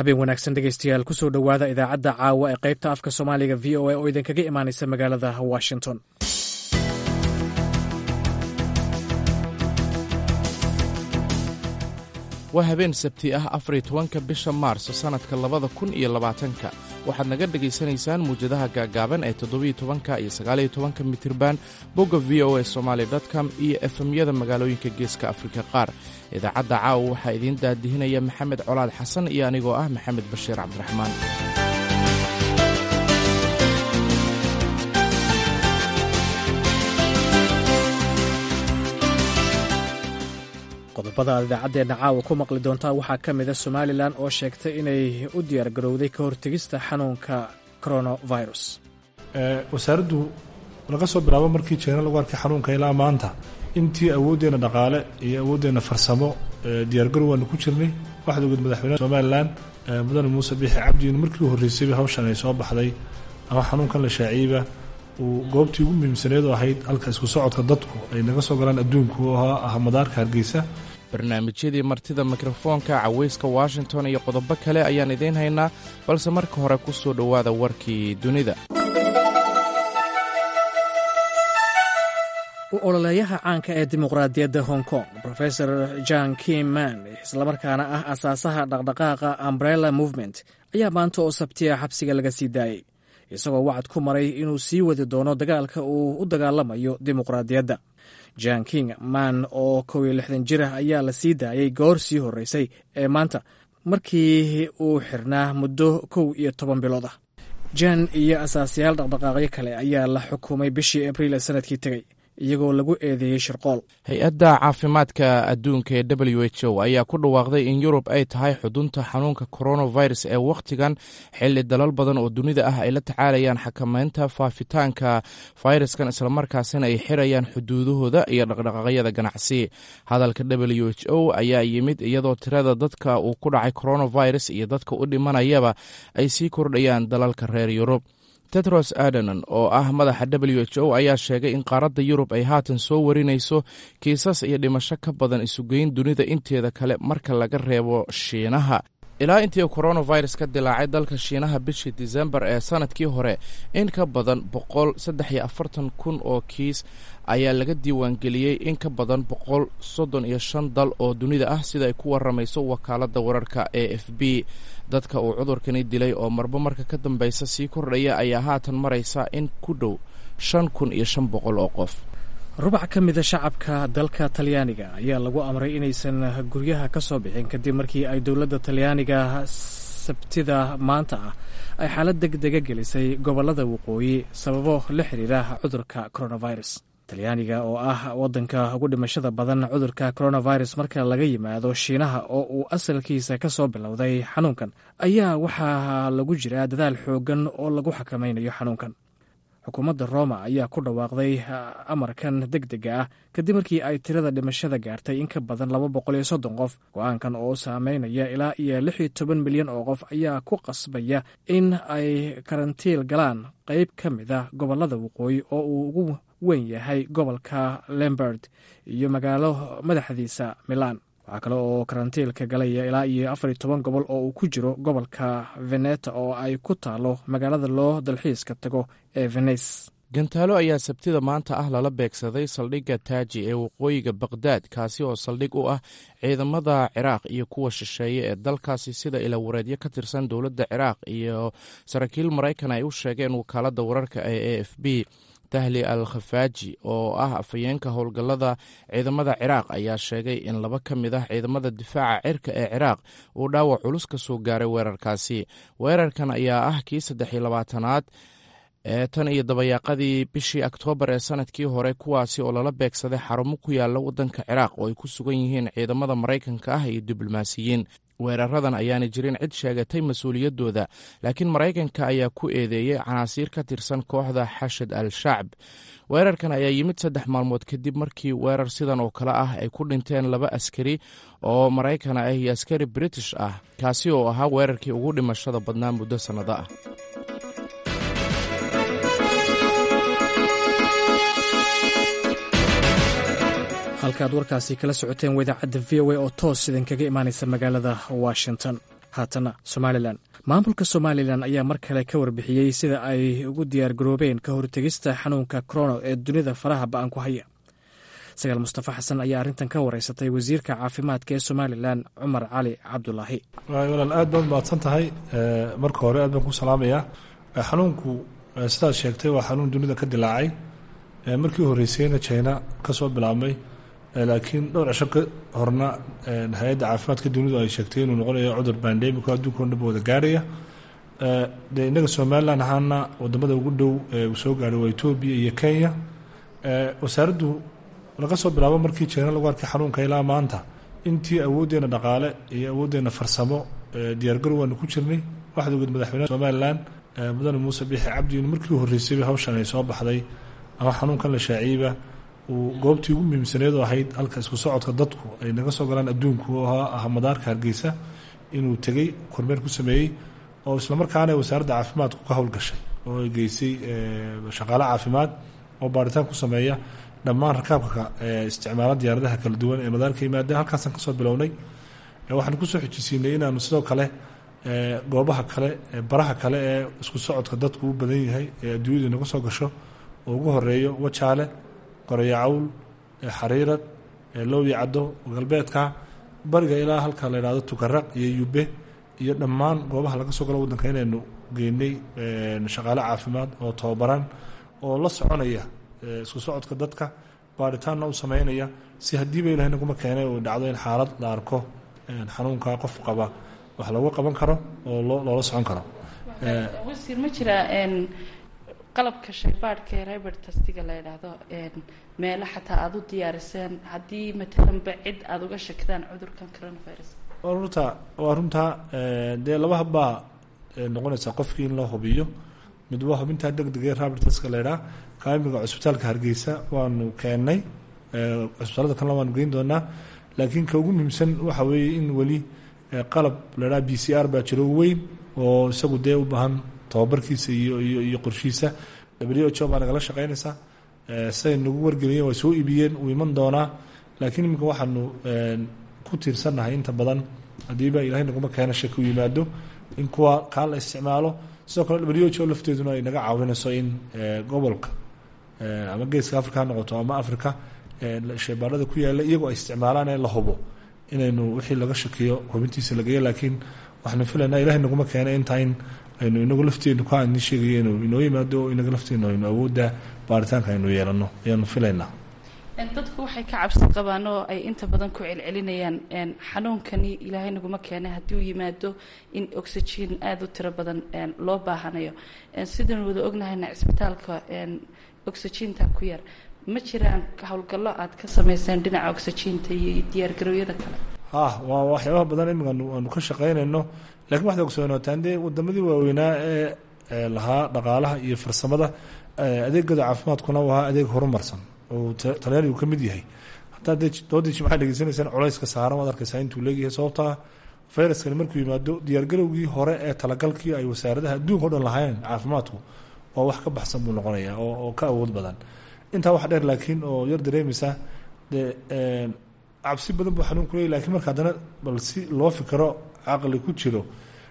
habeen wanaagsan dhegeystayaal kusoo dhowaada idaacadda caawa ee qaybta afka soomaaliga v o a oo idinkaga imaanaysa magaalada washington waa habeen sabti ah afariyo tobanka bisha maarso sannadka labada kun iyo labaatanka waxaad naga dhegaysanaysaan muwjadaha gaagaaban ee toddobiyo tobanka iyo sagaaliyo tobanka mitirban bogga v o a somaali com iyo efemyada magaalooyinka geeska afrika qaar idaacadda caawa waxaa idiin daadihinaya maxamed colaad xasan iyo anigoo ah maxamed bashiir cabdiraxmaan qodobada aad idaacaddeenna caawa ku maqli doontaa waxaa ka mida somalilan oo sheegtay inay u diyaargarowday ka hortegista xanuunka coronavirus wasaaraddu laga soo bilaabo markii jeena lagu arkay xanuunka ilaa maanta intii awooddeenna dhaqaale iyo awooddeenna farsamo diyaargarow waanu ku jirnay waxaad ogeed madaxweynaha somalilan mudane muuse biixi cabdiin markii u horreysayba hawshan ay soo baxday ama xanuunkan la shaaciyeyba uu goobtii ugu muhiimsaneed oo ahayd halka isku socodka dadku ay naga soo galaan adduunku oo ah madaarka hargeysa barnaamijyadii martida mikrofoonka cawayska washington iyo qodobo kale ayaan idiin haynaa balse marka hore ku soo dhowaada warkii dunida u ololeeyaha caanka ee dimuqraadiyadda hong kong rofesor jan kim man islamarkaana ah asaasaha dhaqdhaqaaqa umbrella movement ayaa maanta oo sabtiya xabsiga laga sii daayey isagoo wacad ku maray inuu sii wadi doono dagaalka uu u dagaalamayo dimuqraadiyadda jan king man oo kow iyo lixdan jir ah ayaa la sii daayey goor sii horreysay ee maanta markii uu xirnaa muddo kow iyo toban bilood ah jan iyo asaasyaal dhaqdhaqaaqyo kale ayaa la xukumay bishii abriil ee sanadkii tegey iyagoo lagu eedeeyey shirqool hay-adda caafimaadka adduunka ee w h o ayaa ku dhawaaqday in yurub ay tahay xudunta xanuunka coronavirus ee wakhtigan xilli dalal badan oo dunida ah ay la tacaalayaan xakameynta faafitaanka fayraskan islamarkaasina ay xirayaan xuduudahooda iyo dhaqdhaqaaqyada ganacsi hadalka w h o ayaa yimid iyadoo tirada dadka uu ku dhacay coronavirus iyo dadka u dhimanayaba ay sii kordhayaan dalalka reer yurub tedros adanon oo ah madaxa w h o ayaa sheegay in qaaradda yurub ay haatan soo warinayso kiisas iyo dhimasho ka badan isugeyn dunida inteeda kale marka laga reebo shiinaha ilaa intii coronavirus ka dilaacay dalka shiinaha bishii disembar ee sanadkii hore in ka badan boqol saddex iyo afartan kun oo kiis ayaa laga diiwaangeliyey in ka badan boqol soddon iyo shan dal oo dunida ah sida ay ku waramayso wakaaladda wararka e f b dadka uu cudurkani dilay oo marba marka ka dambeysa sii kordhaya ayaa haatan maraysa in ku dhow shan kun iyo shan boqol oo qof rubac ka mida shacabka dalka talyaaniga ayaa lagu amray inaysan guryaha ka soo bixin kadib markii ay dowladda talyaaniga sabtida maanta ah ay xaalad deg dega gelisay gobollada waqooyi sababo la xiriira cudurka coronavirus talyaaniga oo ah waddanka ugu dhimashada badan cudurka coronavirus marka laga yimaado shiinaha oo uu asalkiisa ka soo bilowday xanuunkan ayaa waxaa lagu jiraa dadaal xooggan oo lagu xakamaynayo xanuunkan xukuumadda roma ayaa ku dhawaaqday amarkan deg dega ah kadib markii ay tirada dhimashada gaartay in ka badan laba boqol iyo soddon qof go-aankan oo saameynaya ilaa iyo lix iyo toban milyan oo qof ayaa ku qasbaya in ay karantiil galaan qeyb ka mida gobollada waqooyi oo uu ugu weyn yahay gobolka lemberd iyo magaalo madaxdiisa milan waxaa kale oo karantiilka galaya ilaa iyo afar iyo toban gobol oo uu ku jiro gobolka veneta oo ay ku taalo magaalada loo dalxiiska tago ee venes gantaalo ayaa sabtida maanta ah lala beegsaday saldhigga taaji ee waqooyiga bakhdad kaasi oo saldhig u ah ciidamada ciraaq iyo kuwa shisheeye ee dalkaasi sida ilawareedyo ka tirsan dowladda ciraaq iyo saraakiil maraykan ay u sheegeen wakaaladda wararka ee a f b tahli al khafaaji oo ah afhayeenka howlgallada ciidamada ciraaq ayaa sheegay in laba ka mid ah ciidamada difaaca cirka ee ciraaq uu dhaawac culus ka soo gaaray weerarkaasi weerarkan ayaa ah kii saddex iyo labaatanaad ee tan iyo dabayaaqadii bishii oktoobar ee sanadkii hore kuwaasi oo lala beegsaday xarumo ku yaala waddanka ciraaq oo ay ku sugan yihiin ciidamada maraykanka ah iyo diblomaasiyiin weeraradan ayaana jirin cid sheegatay mas-uuliyaddooda laakiin maraykanka ayaa ku eedeeyey canaasiir ka tirsan kooxda xashad al shacb weerarkan ayaa yimid saddex maalmood kadib markii weerar sidan oo kale ah ay ku dhinteen laba askari oo maraykan ah iyo askari british ah kaasi oo ahaa weerarkii ugu dhimashada badnaa muddo sannado ah halkaad warkaasi kala socoteen wadaacadda v o a oo toos idinkaga imaanaysa magaalada washington haatana somalilan maamulka somalilan ayaa mar kale ka warbixiyey sida ay ugu diyaar garoobeen ka hortegista xanuunka korono ee dunida faraha ba-an ku haya sagaal mustafa xasan ayaa arrintan ka wareysatay wasiirka caafimaadka ee somalilan cumar cali cabdulaahi walaal aad baad mahadsan tahay marka hore aad baan ku salaamayaa xanuunku sidaad sheegtay waa xanuun dunida ka dilaacay markii horeysayna china ka soo bilaabmay laakiin dhowr cisho ka horna hay-adda caafimaadka dunidu ay sheegtay inuu noqonayo cudur bandemico adduunka o dhanba wada gaarhaya dee innaga somalilan ahaana wadamada ugu dhow uu soo gaadhay waa etoobiya iyo kenya wasaaraddu laga soo bilaabo markii china lagu arkay xanuunka ilaa maanta intii awooddeena dhaqaale iyo awooddeena farsamo diyaargarow waanu ku jirnay waxaad ogeed madaxweyneha somalilan mudane muuse biixi cabdi in markii horreysayba hawshan ay soo baxday ama xanuunkan la shaaciyeyba uu goobtii ugu muhiimsaneed oo ahayd halka isku socodka dadku ay naga soo galaan adduunku oo ah madaarka hargeysa inuu tegey kormeer ku sameeyey oo islamarkaana wasaaradda caafimaadku ka howlgashay oo ay geysay shaqaale caafimaad oo baaritaan ku sameeya dhammaan rakaabka isticmaala diyaaradaha kala duwan ee madaarka yimaada halkaasaan kasoo bilownay waxaan kusoo xijisiinay inaanu sidoo kale goobaha kale baraha kale ee isku socodka dadku u badan yahay ee adduunyadu naga soo gasho oo ugu horeeyo wajaale qoreyo cawl xariirad lowyi caddo galbeedka bariga ilaa halka la yidhahdo tukaraq iyo yube iyo dhammaan goobaha laga soo galo waddanka inaynu geynay shaqaale caafimaad oo tababaran oo la soconaya isku socodka dadka baaritaanna u sameynaya si haddiiba ilahay naguma keenay uu dhacdo in xaalad la arko xanuunka qof qaba wax looga qaban karo oo loola socon karo wasiir ma jiraa qalabka shaybaadhka ee rebert tastiga la yidhaahdo meelo xataa aada u diyaariseen haddii matalanba cid aada uga shakidaan cudurkan coronavirus waa runta waa runtaa dee laba habbaa noqonaysaa qofkii in loo hubiyo mid waa hubintaa deg deg ee rebert taska la yidhaha kaamiga cusbitaalka hargeysa waanu keennay cusbitaalada kalena waanu geyn doonaa laakiin ka ugu muhiimsan waxa weeye in weli qalab la yidhaha b c r baa jiro weyn oo isagu dee u baahan tababarkiisa iyo iyo iyo qorshiisa w h o baa nagala shaqeynaysaa siday nagu wargeliyeen way soo iibiyeen uu iman doonaa laakiin iminka waxaanu ku tiirsannahay inta badan haddiiba ilahay naguma keena shaki u yimaado in kuwa kaa la isticmaalo sidoo kale w h o lafteeduna ay naga caawinayso in gobolka ama geeska africa ha noqoto ama africa sheebaarada ku yaalla iyagoo ay isticmaalaan ee la hubo inaynu wixii laga shakiyo hubintiisa lageeyo laakiin waxaanu filaynaa ilahay naguma keena intaa in aynu inagu lafteenu ka ni sheegaya inuu inoo yimaado oo inaga lafteenu aynu awoodda baaritaanka aynu yeelano ayaanu filaynaa dadku waxay ka cabsi qabaan oo ay inta badan ku celcelinayaan xanuunkani ilaahay naguma keenay haddii uu yimaado in oxygen aada u tiro badan loo baahanayo sidaynu wada ognahayna cisbitaalka oxyginta ku yar ma jiraan howlgallo aad ka samayseen dhinaca oxyginta iyo diyaargarowyada kale ha waa waxyaabaha badan imika aanu ka shaqaynayno lakiin waxaad ogsoonaataan dee wadamadii waaweynaa ee lahaa dhaqaalaha iyo farsamada adeegooda caafimaadkuna u ahaa adeeg horumarsan oo talyaanigu ka mid yahay hataa dee doodii jimcaad dhegeysanaysaan culayska saaran waad arkaysaa intuu leegyahay sababtaa fayraskani markuu yimaado diyaargarowgii hore ee talagalkii ay wasaaradaha adduunka o dhan lahaayeen caafimaadku waa wax ka baxsan buu noqonayaa oo ka awood badan intaa wax dheer laakiin oo yar dareemaysa dee cabsi badan buu xanuunku leeyay lakiin marka haddana bal si loo fikiro caqli ku jiro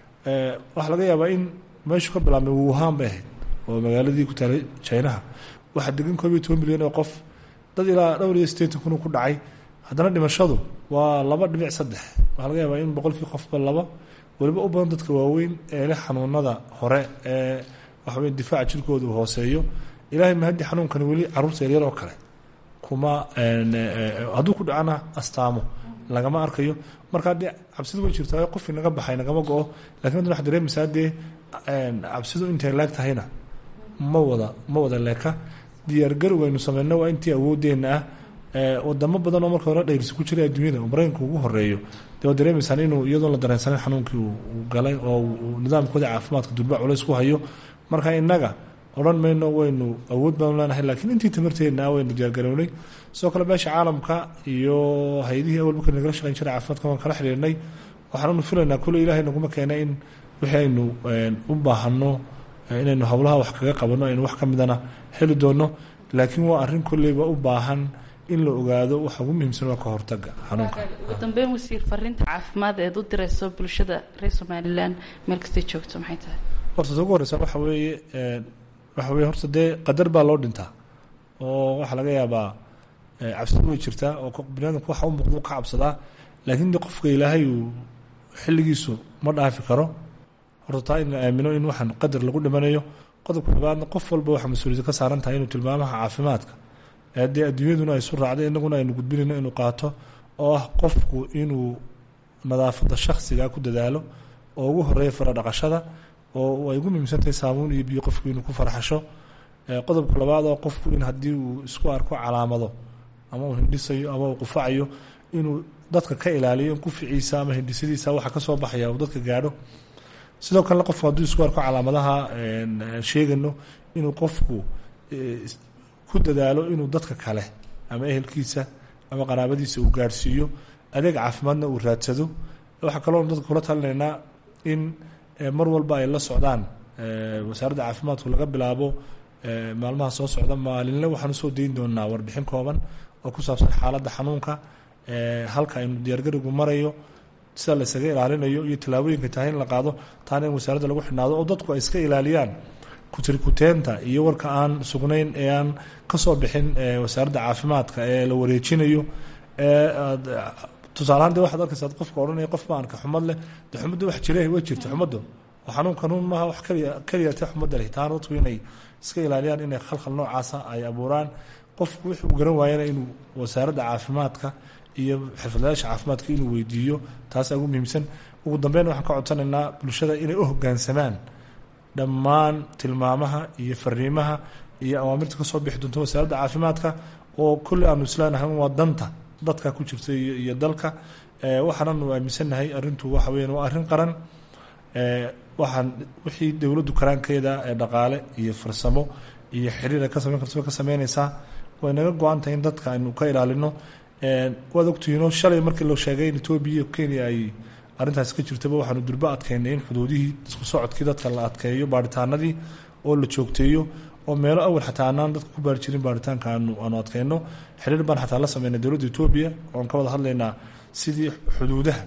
waxaa laga yaabaa in meeshu ka bilaabmay wuhan bay ahayd oo magaaladii ku taalay jinaha waxaa degan koob iyo toban milyan oo qof dad ilaa dhowr iyo sideetan kun ku dhacay haddana dhimashadu waa laba dhibic saddex waxaa laga yaabaa in boqolkii qofba laba weliba u badan dadka waaweyn ee leh xanuunada hore ee waxawey difaaca jirkooda uu hooseeyo ilahay mahaddi xanuunkani weli caruurta yaryar oo kale kuma hadduu ku dhacana astaamo lagama arkayo markaa dee cabsidu way jirtaa qofkii naga baxay nagama go-o lakin haddana waxad dareemaysaa dee cabsidu intay leeg tahayna ma wada ma wada leeka diyaargarow aynu sameyno waa intii awoodeenna ah wadamo badan oo marka hore dhayrsi ku jiray adduunyada oo maraykanka ugu horeeyo dee waad dareemaysaan inuu iyadoon la dareensanin xanuunkii uu galay oo nidaamkooda caafimaadka durba culays ku hayo marka innaga odhan mayno waynu awood baanu leenahay laakiin intii tamarteedna waynu diyaargarownay sidoo kale beesha caalamka iyo hay-adihii awal marka nagala shaqeyn jiray caafimaadka waan kala xiriirnay waxaannu filaynaa kule ilaahay naguma keena in wixii aynu u baahano inaynu howlaha wax kaga qabanno aynu wax ka midana heli doono laakiin waa arrin kolleyba u baahan in la ogaado waxa ugu muhiimsan waa ka hortaga xanuunka ugu dambeyn wasiir fariinta caafimaad eed u dirayso bulshada reer somalilan meel kastay joogto maxay tahay horta ta ugu horeysa waxa weeye waxa weye horta dee qadar baa loo dhintaa oo waxaa laga yaabaa cabsida way jirtaa oo biniadamku waxa u muuqda u ka cabsadaa laakiin de qofka ilaahay uu xilligiisu ma dhaafi karo horta taa in la aamino in waxaan qadar lagu dhimanayo qodobka labaadna qof walba waxaa mas-uuliyadda ka saaran tahay inuu tilmaamaha caafimaadka haddii adduunyaduna ay su raacday inaguna aynu gudbinayno inuu qaato oo ah qofku inuu nadaafadda shaksiga ku dadaalo oo ugu horeeya fara dhaqashada oo ay ugu muhiimsantahay saabuun iyo biyo qofku inuu ku farxasho qodobka labaad oo qofku in haddii uu isku arko calaamado ama uu hindhisayo ama uu qufacayo inuu dadka ka ilaaliyo in quficiisa ama hindhisadiisa waxa ka soo baxaya uu dadka gaadho sidoo kalena qofku hadduu isku arko calaamadaha sheegano inuu qofku ku dadaalo inuu dadka kale ama ehelkiisa ama qaraabadiisa uu gaadhsiiyo adeeg caafimaadna uu raadsado waxaa kaloo dadka kula talinaynaa in mar walba ay la socdaan wasaaradda caafimaadku laga bilaabo maalmaha soo socda maalinle waxaan usoo dayn doonaa warbixin kooban oo ku saabsan xaaladda xanuunka halka aynu diyaargarigu marayo sida la isaga ilaalinayo iyo tallaabooyinka tahay in la qaado taana in wasaaradda lagu xidhnaado oo dadku ay iska ilaaliyaan kutirikuteenta iyo warka aan sugnayn ee aan kasoo bixin wasaaradda caafimaadka ee la wareejinayo tusaalahaan de waxaad arkaysaa qofka odhanaya qof maanka xumad leh de xumadda wax jire way jirta xumadda oo xanuun kanuun maaha wax kaliya keliyate xumadda leh taana dadku inay iska ilaaliyaan inay khalkhal noocaasa ay abuuraan qofku wix uu garan waayana inuu wasaaradda caafimaadka iyo xirfadlayaasha caafimaadka inuu weydiiyo taasaa ugu muhiimsan ugu dambeyn waxaan ka codsanaynaa bulshada inay u hoggaansamaan dhammaan tilmaamaha iyo fariimaha iyo awaamirta kasoo bixi doonta wasaaradda caafimaadka oo kulli aanu isleenahay waa danta dadka ku jirta iyo dalka waxaananu aaminsannahay arintu waxa weyan waa arrin qaran waxaan wixii dowladdu karaankeeda ee dhaqaale iyo farsamo iyo xiriir ay ka samayn karto way ka sameynaysaa way naga go-an tahay in dadka aynu ka ilaalino waad ogtihiinoo shalay markii loo sheegay in etoobiya iyo kenya ay arrintaas ka jirtaba waxaanu durbo adkeynay in xuduudihii isku socodkii dadka la adkeeyo baaritaanadii oo la joogteeyo oo meelo awal xataa anaan dadka ku baari jirin baaritaanka aanu aanu adkeyno xiriir baan xataa la sameynay dowladda etoobiya oon ka wada hadlaynaa sidii xuduudaha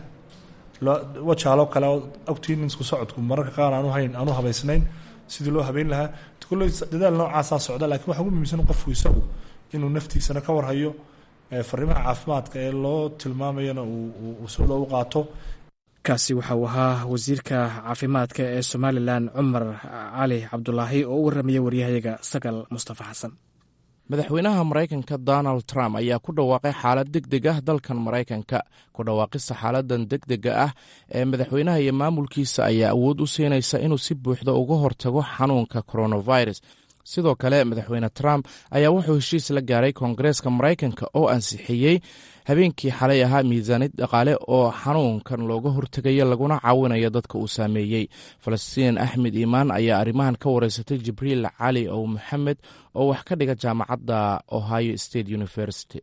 wajaaloo kale ogtiin in isku socodku mararka qaar aanu hayn aanu habaysnayn sidii loo habeyn lahaa kulley dadaal noocaasaa socda lakiin waxa ugu muhiimsan qofku isagu inuu naftiisana ka warhayo fariimaha caafimaadka ee loo tilmaamayana uu sida u qaato kaasi waxa uu ahaa wasiirka caafimaadka ee somalilan cumar cali cabdulaahi oo u warramaya waryahayaga sagal mustafa xasan madaxweynaha maraykanka donald trump ayaa ku dhawaaqay xaalad deg deg ah dalkan maraykanka ku dhawaaqista xaaladan deg dega ah ee madaxweynaha iyo maamulkiisa ayaa awood u siinaysa inuu si buuxda uga hortago xanuunka coronavirus sidoo kale madaxweyne trump ayaa wuxuu heshiis la gaaray koongareeska maraykanka oo ansixiyey habeenkii xalay ahaa miisaanid dhaqaale oo xanuunkan looga hortegayo laguna caawinayo dadka uu saameeyey falastiin axmed iimaan ayaa arrimahan ka wareysatay jibriil cali ow maxamed oo wax ka dhiga jaamacadda ohio state university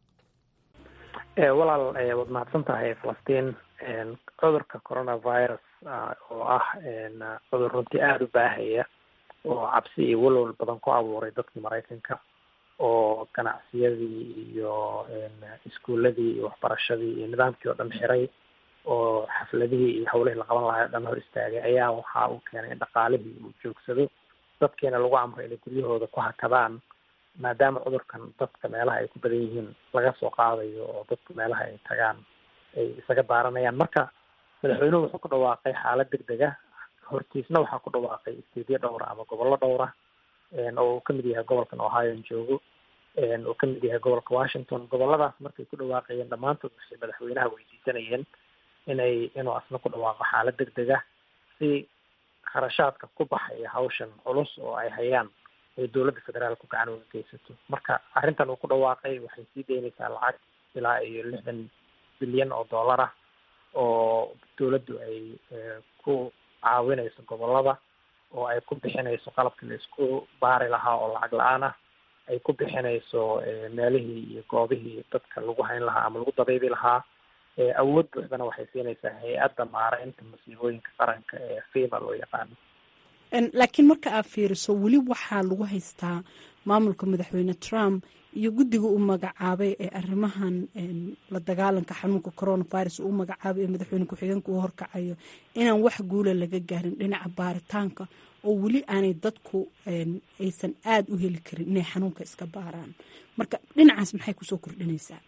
walaal waad mahadsan tahay falastiin cudurka coronavirus oo ah cudur runtii aada u baahaya oo cabsi iyo walwal badan ku abuuray dadkii maraykanka oo ganacsiyadii iyo iskuuladii iyo waxbarashadii iyo nidaamkii oo dhan xiray oo xafladihii iyo hawlihii la qaban lahaa o dhan hor istaagay ayaa waxa uu keenay in dhaqaalihii uu joogsado dadkiina lagu amray inay guryahooda ku hakadaan maadaama cudurkan dadka meelaha ay ku badan yihiin laga soo qaadayo oo dadku meelaha ay tagaan ay isaga daaranayaan marka madaxweynuhu wuxuu ku dhawaaqay xaalad deg deg ah hortiisna waxaa ku dhawaaqay isteedyo dhowra ama gobollo dhowra oo uu kamid yahay gobolkan ohio joogo uu kamid yahay gobolka washington goboladaas markay ku dhawaaqayeen dhammaantood waxay madaxweynaha weydiisanayeen inay inuu asna ku dhawaaqo xaalad deg deg ah si kharashaadka ku baxaya hawshan culus oo ay hayaan ay dowladda federaalku gacan uga geysato marka arrintan uu ku dhawaaqay waxay sii daynaysaa lacag ilaa iyo lixdan bilyan oo dollar ah oo dowladdu ay ku caawinayso gobolada oo ay ku bixinayso qalabkii la isku baari lahaa oo lacag la-aan ah ay ku bixinayso meelihii iyo goobihii dadka lagu hayn lahaa ama lagu dabaybi lahaa awood buuxdana waxay siinaysaa hay-adda maareynta masiibooyinka qaranka ee fima loo yaqaano laakiin marka aad fiiriso weli waxaa lagu haystaa maamulka madaxweyne trump iyo guddiga uu magacaabay ee arrimahan la dagaalanka xanuunka coronavirus uu magacaabay ee madaxweyne ku-xigeenka uu horkacayo inaan wax guula laga gaarin dhinaca baaritaanka oo weli aanay dadku aysan aada u heli karin inay xanuunka iska baaraan marka dhinacaas maxay kusoo kordhinaysaa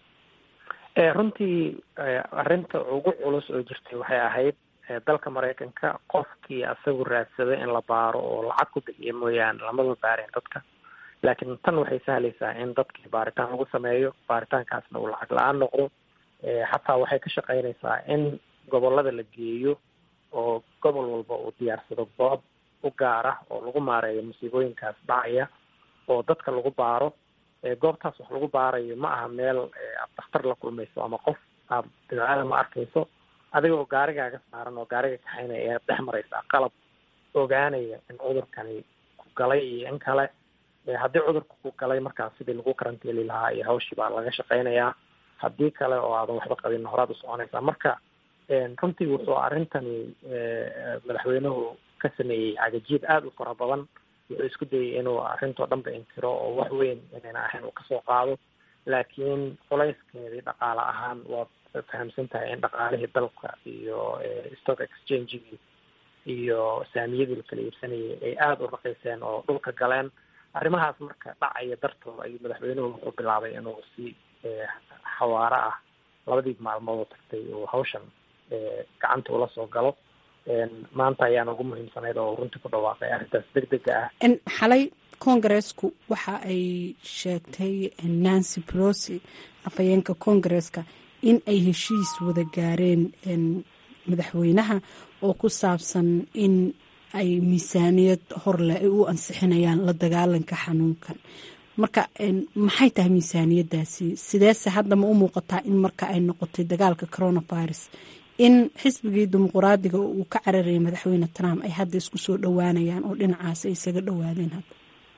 runtii arrinta ugu culus oo jirtay waxay ahayd dalka maraykanka qofkii asagu raadsaday in la baaro oo lacag ku bixiya mooyaane lamaba baareen dadka laakiin tan waxay sahlaysaa in dadkii baaritaan lagu sameeyo baaritaankaasna uu lacag la-aan noqdo xataa waxay ka shaqeynaysaa in gobolada la geeyo oo gobol walba uu diyaarsado goob u gaar ah oo lagu maareeyo musiibooyinkaas dhacaya oo dadka lagu baaro goobtaas wax lagu baarayo ma aha meel aad dakhtar la kulmayso ama qof aad bidcada ma arkayso adiga oo gaarigaaga saaran oo gaariga kaxaynaya ayaad dhex maraysaa qalab ogaanaya in cudurkani ku galay iyo in kale haddii cudurka ku galay markaas sidii lagu karantiili lahaa iyo hawshii baa laga shaqeynayaa haddii kale oo aadan waxba qabin horaad u soconaysaa marka runtii wuxuu arrintani madaxweynuhu ka sameeyey cagajiid aada u fara badan wuxuu isku dayay inuu arrintoo dhanba inkiro oo wax weyn inayna ahayn uu kasoo qaado laakiin culayskeedii dhaqaale ahaan waad fahamsan tahay in dhaqaalihii dalka iyo stock exchangegii iyo saamiyadii la kala iibsanayay ay aada u raqiyseen oo dhulka galeen arrimahaas marka dhacaya dartooda ayuu madaxweynuhu wuxuu bilaabay inuu si xawaaro ah labadii maalmood oo tagtay uu hawshan gacanta ula soo galo maanta ayaan ugu muhiimsanayd oo runtii ku dhawaaqay arrintaas deg dega ah xalay congaresku waxa ay sheegtay nancy pelosi afhayeenka congareska in ay heshiis wada gaareen madaxweynaha oo ku saabsan in ay miisaaniyad horleh ay u ansixinayaan la dagaalanka xanuunkan marka maxay tahay miisaaniyadaasi sideese hadda ma u muuqataa in marka ay noqotay dagaalka coronavirus in xisbigii dimuquraadiga uu ka cararayay madaxweyne trump ay hadda isku soo dhowaanayaan oo dhinacaas ay isaga dhowaadeen hadda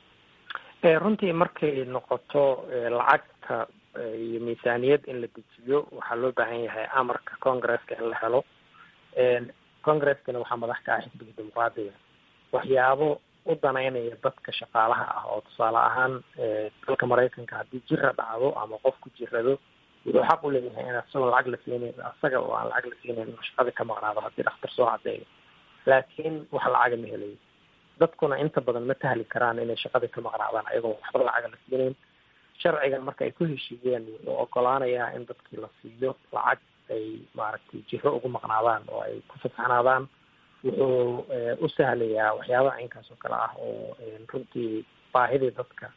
runtii markay noqoto lacagta iyo miisaaniyad in la dejiyo waxaa loo baahan yahay amarka congresska in la helo congreskana waxaa madax ka ah xisbiga dimuqraadiga waxyaabo u danaynaya dadka shaqaalaha ah oo tusaale ahaan dalka maraykanka haddii jira dhacdo ama qof ku jirado wuxuu xaq u leeyahay in asagoo lacag la siinayn asaga oo aan lacag la siinayn inuu shaqada ka maqnaado haddii dhakhtar soo cadeeyo laakiin wax lacaga ma helayo dadkuna inta badan ma tahli karaan inay shaqada ka maqnaadaan ayagoo waxba lacaga la siinayn sharcigan marka ay ku heshiiyeen wuxuu ogolaanayaa in dadkii la siiyo lacag ay maaragtay jiro ugu maqnaadaan oo ay ku fasaxnaadaan wuxuu u sahlayaa waxyaabaha caynkaas oo kale ah oo runtii baahidii dadka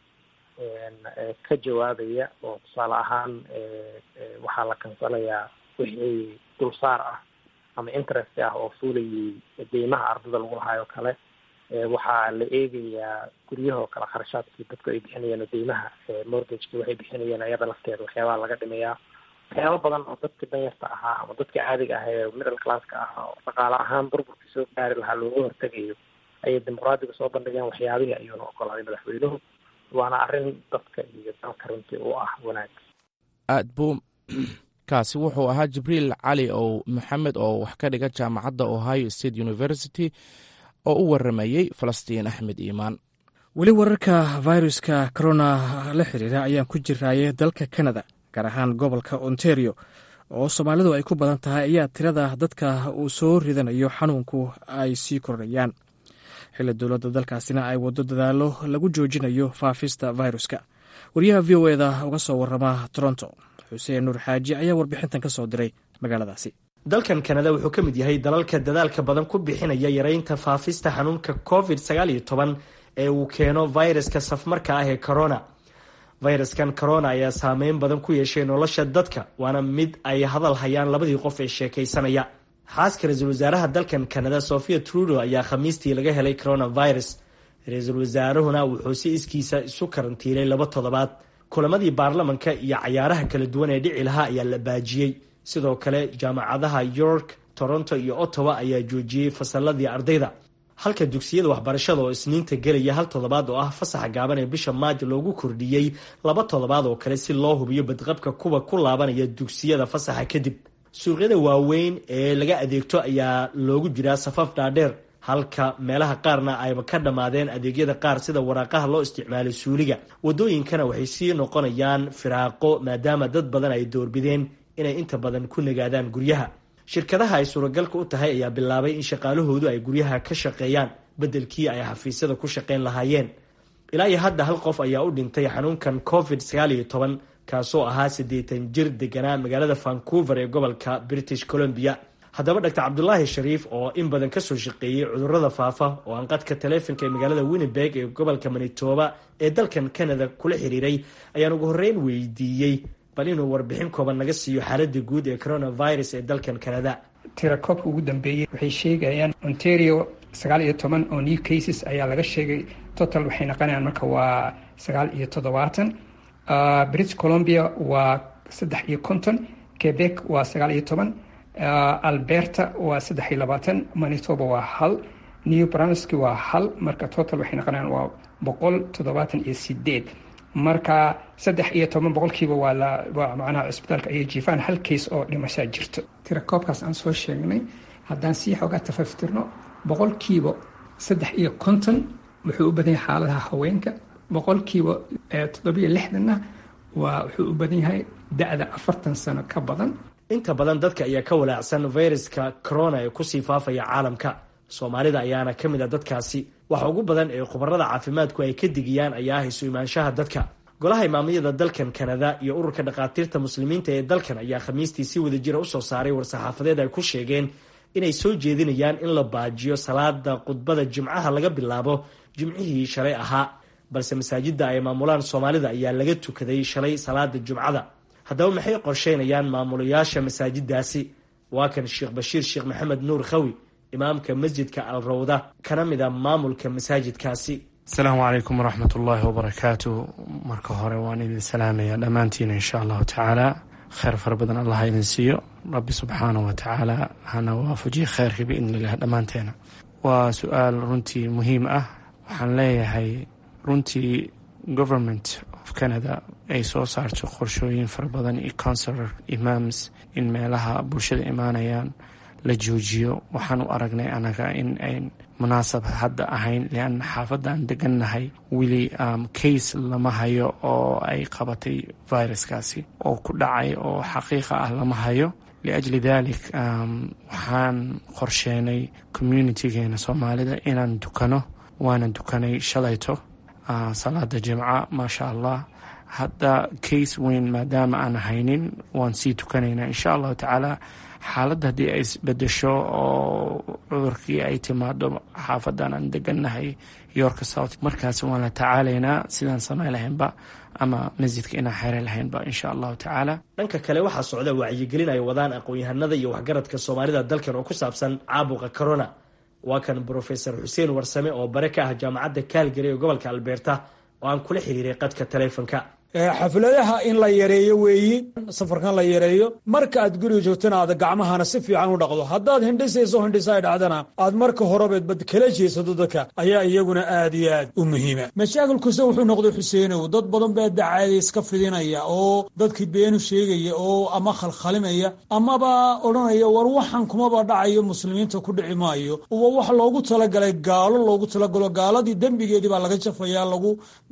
ka jawaabaya oo tusaale ahaan waxaa la kansalayaa wixii dulsaar ah ama interest ah oo fuulayay deymaha ardada lagu lahaayoo kale waxaa la eegayaa guryahoo kale kharashaadkii dadku ay bixinayeen oo deymaha mortgageki waxay bixinayeen ayada lafteeda waxyaabaha laga dhimayaa waxyaaba badan oo dadka danyarta ahaa ama dadka caadiga ah ee middle classka ah oo dhaqaale ahaan burburkii soo gaari lahaa looga hortegayo ayay dimuqraadiga soo bandhigeen waxyaabihii ayuuna ogolaaday madaxweynuhu waana arrin dadka iyo dalka runtii u ah wanaag aad buu kaasi wuxuu ahaa jibriil cali ow maxamed oo wax ka dhiga jaamacadda ohio state university oo u waramayey falastiin axmed iimaan weli wararka viruska corona la xiriira ayaan ku jiraaye dalka canada gaar ahaan gobolka ontario oo soomaalidu ay ku badan tahay ayaa tirada dadka uu soo ridanayo xanuunku ay sii kordhayaan xilli dowladda dalkaasina ay waddo dadaalo lagu joojinayo faafista viruska wariyaha v o eda uga soo warama toronto xuseen nuur xaaji ayaa warbixintan ka soo diray magaaladaasi dalkan kanada wuxuu ka mid yahay dalalka dadaalka badan ku bixinaya yareynta faafista xanuunka covid sagaal iyo toban ee uu keeno viruska safmarka ah ee corona fayraskan corona ayaa saameyn badan ku yeeshay nolosha dadka waana mid ay hadal hayaan labadii qof ee sheekaysanaya xaaska ra-iisul wasaaraha dalkan kanada sofia trudo ayaa khamiistii laga helay coronavirus ra-iisul wasaaruhuna wuxuu si iskiisa isu karantiilay laba toddobaad kulamadii baarlamanka iyo cayaaraha kala duwan ee dhici lahaa ayaa la baajiyey sidoo kale jaamacadaha york toronto iyo ottawa ayaa joojiyey fasaladii ardayda halka dugsiyada waxbarashada oo isniinta gelaya hal toddobaad oo ah fasaxa gaaban ee bisha maajo loogu kordhiyey laba toddobaad oo kale si loo hubiyo badqabka kuwa ku laabanaya dugsiyada fasaxa kadib suuqyada waaweyn ee laga adeegto ayaa loogu jiraa safaf dhaadheer halka meelaha qaarna ayba ka dhammaadeen adeegyada qaar sida waraaqaha loo isticmaalay suuliga wadooyinkana waxay sii noqonayaan firaaqo maadaama dad badan ay doorbideen inay inta badan ku nagaadaan guryaha shirkadaha ay suuragalka u tahay ayaa bilaabay in shaqaalahoodu ay guryaha ka shaqeeyaan beddelkii ay xafiisyada ku shaqeyn lahaayeen ilaa iyo hadda hal qof ayaa u dhintay xanuunkan covid sagaal iyo toban kaasoo ahaa siddeetan jir deganaa magaalada vancouver ee gobolka british columbia haddaba doctor cabdulaahi shariif oo in badan kasoo shaqeeyey cudurada faafa oo aan qadka taleefonka ee magaalada winnebeg ee gobolka manitoba ee dalkan canada kula xiriiray ayaan ugu horreyn weydiiyey bal inuu warbixin kooban naga siiyo xaalada guud ee coronavirus ee dalkan canada tirakoobka ugu dambeeyey waxay sheegayaan ontario sagaal iyo toban oo new cases ayaa laga sheegay total waxay naqonayaan marka waa sagaal iyo toddobaatan british columbia waa saddex iyo konton quebec waa sagaal iyo toban alberta waa saddex iyo labaatan manitoba waa hal new brunswick waa hal marka total waxay noqonayaan waa boqol toddobaatan iyo sideed marka saddex iyo toban boqolkiiba waa la waa macnaha cisbitaalka ayay jiifaan hal case oo dhimashaa jirto tirakoobkaas aan soo sheegnay haddaan sii xoogaa tafaftirno boqolkiiba saddex iyo konton wuxuu u badan yahay xaaladaha haweenka boqolkiiba toddobiyo lixdanna waa wuxuu u badan yahay da-da afartan sano ka badan inta badan dadka ayaa ka walaacsan fayraska corona ee kusii faafaya caalamka soomaalida ayaana ka mid a dadkaasi waxa ugu badan ee khubarada caafimaadku ay ka digiyaan ayaa ah isu imaanshaha dadka golaha imaamiyada dalkan kanada iyo ururka dhakhaatiirta muslimiinta ee dalkan ayaa khamiistii si wadajira usoo saaray war-saxaafadeed ay ku sheegeen inay soo jeedinayaan in la baajiyo salaada khudbada jimcaha laga bilaabo jimcihii shalay ahaa balse masaajida ay maamulaan soomaalida ayaa laga tukaday shalay salaada jumcada haddaba maxay qorsheynayaan maamulayaasha masaajidaasi waa kan sheekh bashiir sheekh maxamed nuur khawi imaamka masjidka al rawda kana mid a maamulka masaajidkaasi asalaamu calaykum waraxmat ullaahi wabarakaatu marka hore waan idin salaamayaa dhammaantiina insha allahu tacaala kheyr fara badan allah ha idin siiyo rabbi subxaanahu wa tacaala hana waafajiye kheyrkii biidnilah dhammaanteena waa su-aal runtii muhiim ah waxaan leeyahay runtii government of canada ay soo saarto qorshooyin fara badan iyo counselor imams in meelaha bulshada imaanayaan la joojiyo waxaan u aragnay anaga in ayn munaasab hadda ahayn lianna xaafadda aan degannahay weli case lama hayo oo ay qabatay viruskaasi oo ku dhacay oo xaqiiqa ah lama hayo liajli dalik waxaan qorsheenay communitygeena soomaalida inaan dukano waana dukanay shalayto salaada jimca maasha allah hadda case weyn maadaama aan haynin waan sii tukanaynaa insha allahu tacaala xaaladda haddii ay isbedesho oo cudurkii ay timaado xaafadan aan degannahay yorka south markaas waan la tacaalaynaa sidaan samay lahaynba ama masjidka inaan xere lahaynba insha allahu tacaala dhanka kale waxaa socda wacyigelin ay wadaan aqoon-yahanada iyo waxgaradka soomaalida dalkan oo ku saabsan caabuqa corona waa kan brofesor xuseen warsame oo bare ka ah jaamacadda kaalgary ee gobolka albeerta oo aan kula xiriiray qadka taleefonka xafladaha in la yareeyo weeyi safarkan la yareeyo marka aad guriga joogtana aad gacmahana si fiican u dhaqdo haddaad hindhisayso hindhisa ay dhacdana aad marka horebeedbad kala jeesato dadka ayaa iyaguna aad iyo aad u muhiima mashaakilkuse wuxuu noqday xuseenow dad badan baa dacaada iska fidinaya oo dadkii beenu sheegaya oo ama khalkhalimaya amaba odhanaya war waxan kumaba dhacayo muslimiinta ku dhici maayo uba wax loogu talagalay gaalo loogu talagalo gaaladii dembigeedii baa laga jafaya lagu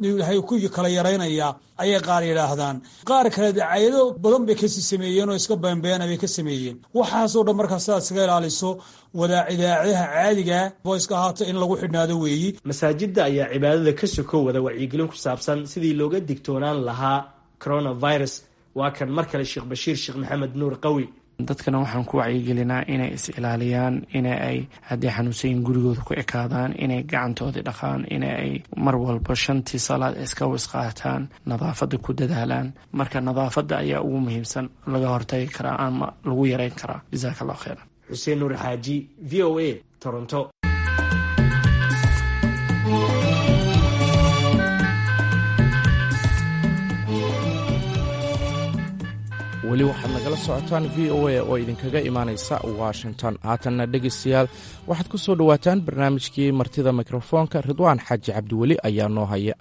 ku kala yaraynaya ayay qaar yidhaahdaan qaar kale dacayado badan bay kasii sameeyeen oo iska beenbeena bay ka sameeyeen waxaasoo dhan markaa sidaad iskaga ilaaliso wadaacidaacadaha caadiga voiska ahaata in lagu xidhnaado weeyi masaajidda ayaa cibaadada ka soko wada wacyigelin ku saabsan sidii looga digtoonaan lahaa coronavirus waa kan mar kale sheekh bashiir sheekh maxamed nuur qawi dadkana waxaan ku wacyigelinaa inay is ilaaliyaan ina ay haddii xanuunsayin gurigooda ku ekaadaan inay gacantoodii dhaqaan ina ay mar walba shantii salaad iska wisqaataan nadaafadda ku dadaalaan marka nadaafadda ayaa ugu muhiimsan laga hortagi karaa ama lagu yareyn karaa jasaaka allah kheyra xuseen nuur xaaji v o a toronto weli waxaad nagala socotaan v o a oo idinkaga imaanaysa washington haatanna dhegaystayaal waxaad ku soo dhowaataan barnaamijkii martida mikrofoonka ridwaan xaaji cabdiweli ayaa noo haya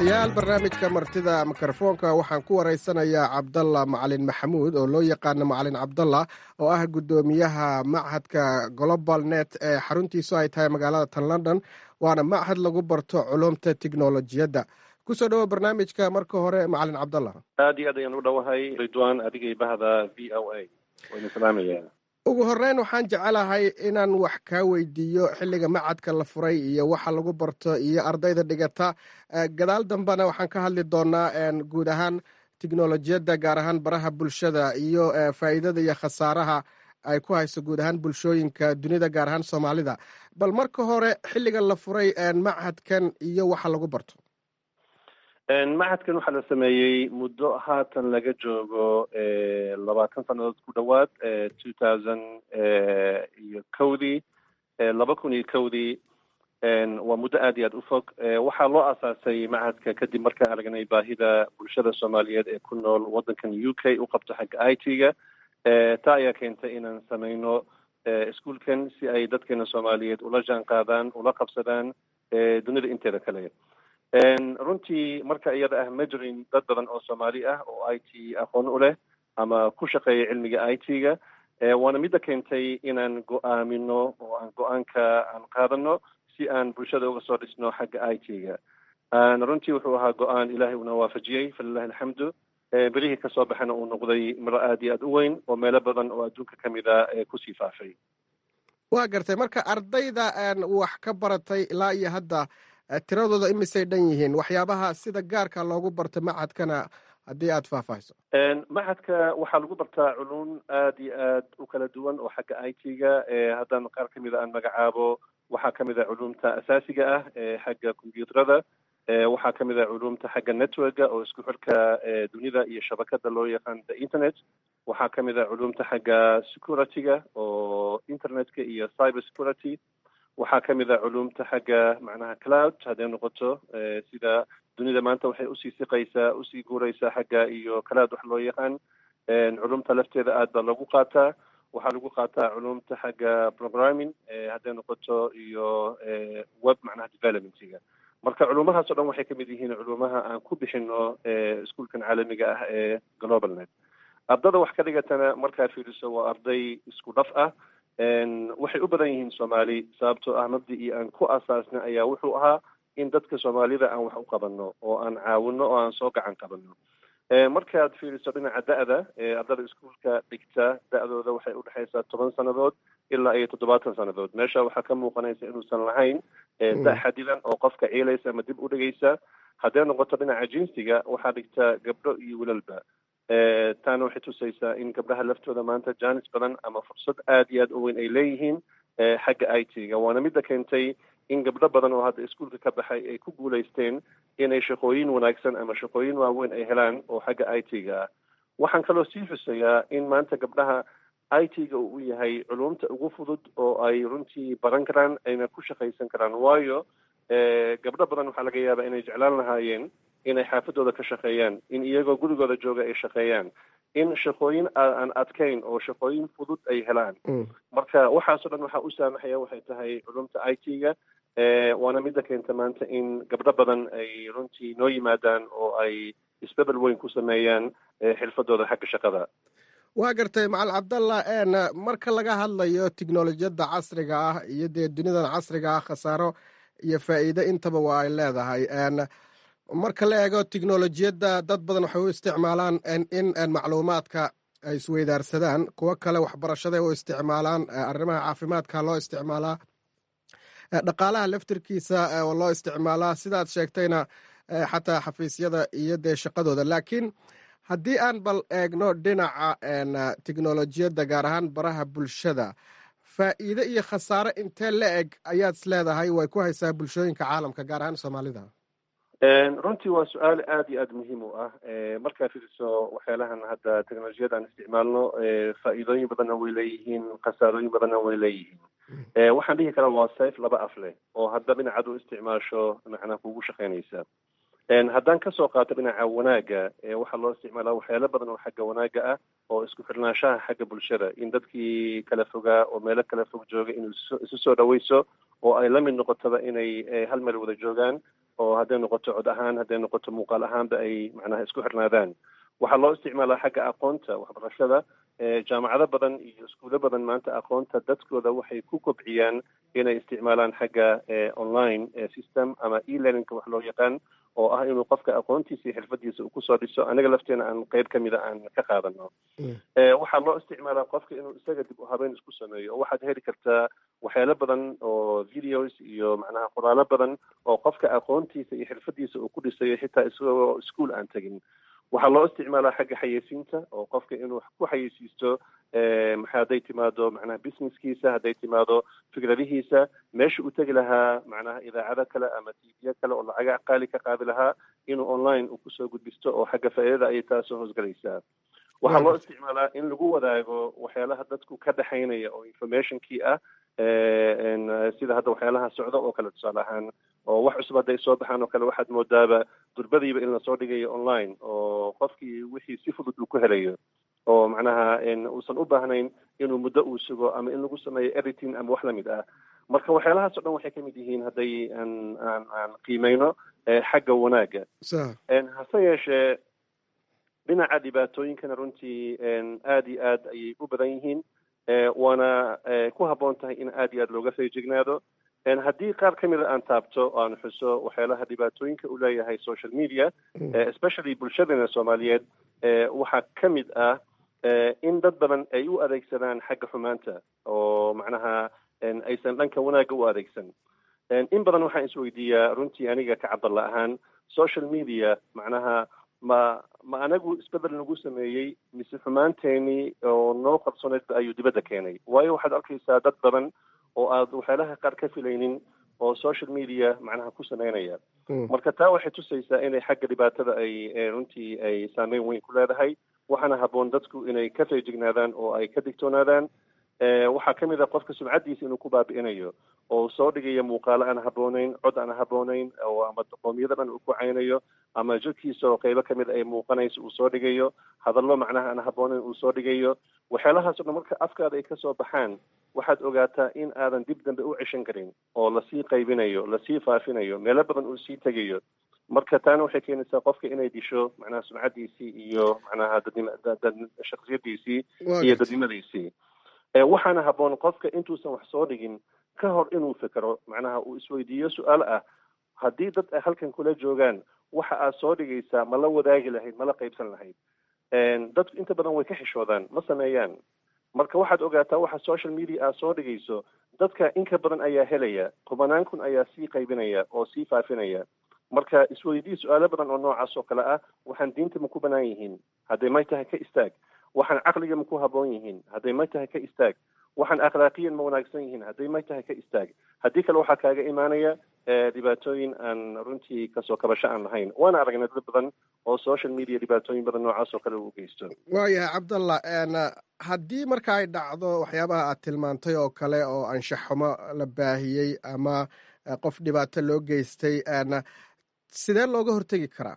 dhegaystayaal barnaamijka martida mikrofoonka waxaan ku waraysanayaa cabdalla macalin maxamuud oo loo yaqaano macalin cabdalla oo ah guddoomiyaha machadka global net ee xaruntiisu ay tahay magaalada tan london waana machad lagu barto culumta tiknolojiyadda kusoo dhawo barnaamijka marka hore macalin cabdalla aad iyo aad ayaan u dhowahay ridwan adigay bahda v o a wayna salaamaya ugu horeyn waxaan jecelahay inaan wax kaa weydiiyo xilliga macadka la furay iyo waxa lagu barto iyo ardayda dhigata gadaal dambena waxaan ka hadli doonaa guud ahaan tiknolojiyadda gaar ahaan baraha bulshada iyo faa'iidada iyo khasaaraha ay ku hayso guud ahaan bulshooyinka dunida gaar ahaan soomaalida bal marka hore xilliga la furay machadkan iyo waxa lagu barto machadkan waxaa la sameeyey muddo haatan laga joogo labaatan sannadood ku dhowaad two thousand iyo kowdii laba kun iyo kowdii waa muddo aad iyo aad u fog waxaa loo aasaasay machadka kadib markaan aragnay baahida bulshada soomaaliyeed ee ku nool waddankan u k u qabto xagga i t ga taa ayaa keentay inaan sameyno iskuolkan si ay dadkeena soomaaliyeed ula jaan qaadaan ula qabsadaan dunida inteeda kale runtii marka iyada ah ma jirin dad badan oo soomaali ah oo i t aqoon u leh ama ku shaqeeya cilmiga i t ga waana midda keentay inaan go-aamino oo aan go-aanka aan qaadano si aan bulshada uga soo dhisno xagga i t ga runtii wuxuu ahaa go-aan ilaahay una waafajiyey falilahi alxamdu berihii kasoo baxana uu noqday miro aad iyo aad u weyn oo meelo badan oo adduunka ka mid a kusii faafay waa gartay marka ardayda wax ka baratay ilaa iyo hadda tiradooda imisay dhan yihiin waxyaabaha sida gaarka loogu barto machadkana haddii aada faahfaahiso machadka waxaa lagu bartaa culum aad iyo aad u kala duwan oo xagga i t ga haddaan qaar ka mida aan magacaabo waxaa ka mid a culumta asaasiga ah xagga combyuuterada waxaa ka mid a culumta xagga networka oo isku xirka dunida iyo shabakada loo yaqaan the internet waxaa ka mid a culumta xagga security-ga oo internetka iyo cyber security waxaa ka mid a culumta xagga macnaha cloud hadday noqoto sida dunida maanta waxay usii siqaysaa usii guuraysaa xagga iyo cloud wax loo yaqaan culumta lafteeda aad baa lagu qaataa waxaa lagu qaataa culumta xagga programming hadday noqoto iyo web macnaha developmentiga marka culumahaas o dhan waxay kamid yihiin culumaha aan ku bixino iskuolkan caalamiga ah ee global net ardada wax ka dhigatana markaad fiiriso waa arday isku dhaf ah waxay u badan yihiin soomaali sababtoo ah mabdicii aan ku asaasnay ayaa wuxuu ahaa in dadka soomaalida aan wax u qabano oo aan caawino oo aan soo gacan qabano markaad fiiriso dhinaca da-da ardada iskuolka dhigta da-dooda waxay udhexaysaa toban sannadood ilaa iyo toddobaatan sannadood meesha waxaa ka muuqanaysa inuusan lahayn da xadidan oo qofka ciilaysa ama dib u dhigaysa hadday noqoto dhinaca jinsiga waxaa dhigta gabdho iyo wilalba taana waxay tusaysaa in gabdhaha laftooda maanta jaanis badan ama fursad aad iyo aad u weyn ay leeyihiin xagga i t ga waana midda keentay in gabdho badan oo hadda iskuolka ka baxay ay ku guulaysteen inay shaqooyin wanaagsan ama shaqooyin waaweyn ay helaan oo xagga i t ga ah waxaan kaloo sii xusayaa in maanta gabdhaha i t ga uu yahay culumta ugu fudud oo ay runtii baran karaan ayna ku shaqaysan karaan waayo gabdho badan waxaa laga yaabaa inay jeclaan lahaayeen inay xaafadooda ka shaqeeyaan in iyagoo gurigooda jooga ay shaqeeyaan in shaqooyin aan adkayn oo shaqooyin fudud ay helaan marka waxaasoo dhan waxaa u saamaxaya waxay tahay culumta i t ga waana midda keenta maanta in gabdho badan ay runtii noo yimaadaan oo ay isbedel weyn ku sameeyaan xirfadooda xagga shaqada waa gartay macal cabdalla marka laga hadlayo tiknolojiyadda casriga ah iyo dee dunidan casriga ah khasaaro iyo faa'iide intaba waa ay leedahay marka la eego tiknolojiyadda dad badan waxay u isticmaalaan in macluumaadka ay isweydaarsadaan kuwo kale waxbarashaday u isticmaalaan arrimaha caafimaadka loo isticmaalaa dhaqaalaha laftirkiisa oo loo isticmaalaa sidaad sheegtayna xataa xafiisyada iyo dee shaqadooda laakiin haddii aan bal eegno dhinaca tiknolojiyadda gaar ahaan baraha bulshada faa'iide iyo khasaare intee la eg ayaad is leedahay way ku haysaa bulshooyinka caalamka gaar ahaan soomaalida runtii waa su-aal aad iyo aad muhiim u ah markaa fiiriso waxyaalahan hadda teknolojiyada aan isticmaalno faa'iidooyin badanna way leeyihiin khasaarooyin badanna way leeyihiin waxaan dhihi karaa waa sayf laba af leh oo hadda dhinacaad u isticmaasho macnaa kugu shaqaynaysa haddaan kasoo qaato dhinaca wanaagga waxaa loo isticmaalaa waxyaalo badan oo xagga wanaagga ah oo isku xirnaanshaha xagga bulshada in dadkii kala fogaa oo meelo kala fog jooga in isu soo dhaweyso oo ay la mid noqotaba inay hal meel wada joogaan oo hadday noqoto cod ahaan hadday noqoto muuqaal ahaanba ay macnaha isku xirnaadaan waxaa loo isticmaalaa xagga aqoonta waxbarashada jaamacado badan iyo iskuulo badan maanta aqoonta dadkooda waxay ku kobciyaan inay isticmaalaan xagga online system ama e-learningka wax loo yaqaan oo ah inuu qofka aqoontiisa iyo xirfadiisa uu kusoo dhiso anaga lafteena aan qeyb ka mida aan ka qaadano waxaa loo isticmaalaa qofka inuu isaga dib u habeyn isku sameeyo oo waxaad heli kartaa waxyaalo badan oo videos iyo macnaha qoraalo badan oo qofka aqoontiisa iyo xirfadiisa uu ku dhisayo xitaa isagoo ischool aan tegin waxaa loo isticmaalaa xagga xayeysiinta oo qofka inuu ku xayeysiisto maxa hadday timaado macnaha businesskiisa hadday timaado fikradihiisa meesha uu tegi lahaa macnaha idaacado kale ama tvyo kale oo lacaga qaali ka qaadi lahaa inuu online uu kusoo gudbisto oo xagga faa'iidada ayay taasoo hoosgelaysaa waxaa loo isticmaalaa in lagu wadaago waxyaalaha dadku ka dhexaynaya oo informationkii ah sida hadda waxyaalaha socda oo kale tusaale ahaan oo wax cusub hadday soo baxaan oo kale waxaad moodaaba durbadiiba in lasoo dhigayo online oo qofkii wixii si fudud uu ku helayo oo macnaha uusan u baahnayn inuu muddo uu sugo ama in lagu sameeyo editing ama wax lamid ah marka waxyaalahaas o dhan waxay kamid yihiin hadday aan aan aan qiimeyno xagga wanaagga hase yeeshee dhinaca dhibaatooyinkana runtii aad iyo aad ayay u badan yihiin waana ku habboon tahay in aad iyo aad looga feejignaado haddii qaar ka mida aan taabto o aan xuso waxyaalaha dhibaatooyinka u leeyahay social media especially bulshadana soomaaliyeed waxaa ka mid ah in dad badan ay u adeegsadaan xagga xumaanta oo macnaha aysan dhanka wanaagga u adeegsan in badan waxaan isweydiiyaa runtii aniga ka cabdalla ahaan social media macnaha ma ma anagu isbedel nagu sameeyey mise xumaanteenii oo noo qarsooneedba ayuu dibadda keenay waayo waxaad arkaysaa dad badan oo aad waxyaalaha qaar ka filaynin oo social media macnaha ku sameynaya marka taa waxay tusaysaa inay xagga dhibaatada ay runtii ay saameyn weyn ku leedahay waxaana habboon dadku inay ka feejignaadaan oo ay ka digtoonaadaan waxaa ka mid ah qofka sumcaddiisa inuu ku baabi'inayo oo soo dhigaya muuqaalo aan habboonayn cod aan habboonayn oo ama qoomiyada dhan uu ku caynayo ama jirkiisa oo qeybo kamid ay muuqanayso uu soo dhigayo hadallo macnaha aan habboonayn uu soo dhigayo waxyaalahaas o dhan marka afkaada ay kasoo baxaan waxaad ogaataa in aadan dib dambe u ceshan karin oo lasii qaybinayo lasii faafinayo meelo badan uu sii tegayo marka taana waxay keenaysaa qofka inay disho macnaha sumcaddiisii iyo macnaha dadnim shaksiyadiisii iyo dadnimadiisii waxaana habboon qofka intuusan wax soo dhigin ka hor inuu fikro macnaha uu isweydiiyo su-aal ah haddii dad ay halkan kula joogaan waxa aad soo dhigaysaa ma la wadaagi lahayd ma la qaybsan lahayd dadku inta badan way ka xishoodaan ma sameeyaan marka waxaad ogaataa waxa social media aad soo dhigayso dadka inka badan ayaa helaya tobanaan kun ayaa sii qaybinaya oo sii faafinaya marka isweydii su-aalo badan oo noocaas oo kale ah waxaan diinta ma ku banaan yihiin hadday may tahay ka istaag waxaan caqliga ma ku habboon yihiin hadday may tahay ka istaag waxaan akhlaaqiyan ma wanaagsan yihiin hadday may tahay ka istaag haddii kale waxaa kaaga imaanaya dhibaatooyin aan runtii kasoo kabasho aan lahayn waana aragnay dad badan oo social media dhibaatooyin badan noocaas oo kale uu geysto waayahay cabdallah haddii marka ay dhacdo waxyaabaha aad tilmaantay oo kale oo anshaxumo la baahiyey ama qof dhibaato loo geystay sidee looga hortegi karaa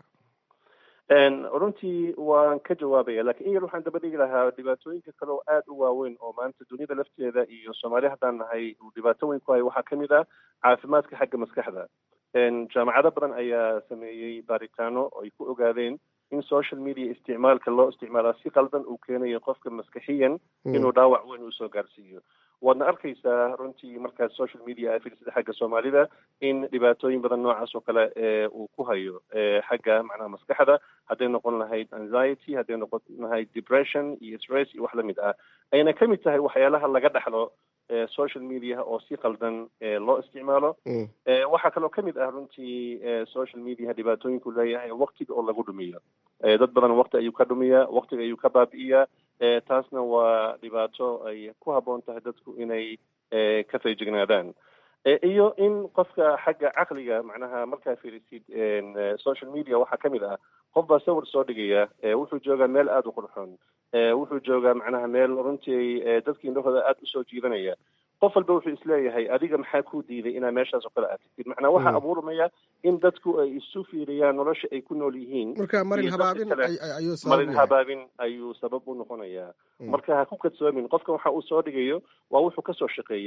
runtii waan ka jawaabaya lakiin in yar waxaan daba dhigi lahaa dhibaatooyinka kale oo aada u waaweyn oo maanta duniyada lafteeda iyo soomaaliya haddaan nahay uu dhibaato weyn ku hayo waxaa kamid ah caafimaadka xagga maskaxda jaamacado badan ayaa sameeyey baaritaano oo ay ku ogaadeen in social media isticmaalka loo isticmaalaa si qaldan uu keenayo qofka maskaxiyan inuu dhaawac weyn usoo gaarsiiyo waadna arkaysaa runtii markaad social media aad fiirsada xagga soomaalida in dhibaatooyin badan noocaas oo kale uu ku hayo xagga macnaha maskaxda hadday noqon lahayd anxiety hadday noqon lahayd depression iyo stress iyo wax lamid ah ayna ka mid tahay waxyaalaha laga dhaxlo social media oo si qaldan loo isticmaalo waxaa kaloo kamid ah runtii social media dhibaatooyinku leeyahay waktiga oo lagu dhumiyo dad badan wakti ayuu ka dhumiyaa waktiga ayuu ka baabi'iyaa taasna waa dhibaato ay ku habboon tahay dadku inay ka feejignaadaan iyo in qofka xagga caqliga macnaha markaa fiirisid social media waxaa kamid ah qof baa sawir soo dhigaya wuxuu joogaa meel aada u qurxoon wuxuu joogaa macnaha meel runtii dadkii indhahooda aada usoo jiidanaya qof walba wuxuu isleeyahay adiga maxaa ku diiday inaa meeshaas oo kale aad tagtid macnaa waxaa abuurmaya in dadku ay isu fiiriyaan nolosha ay ku nool yihiin marka marin habaabin ayuu marin habaabin ayuu sabab u noqonayaa marka ha ku kadsoomin qofka waxa uu soo dhigayo waa wuxuu kasoo shaqeeyey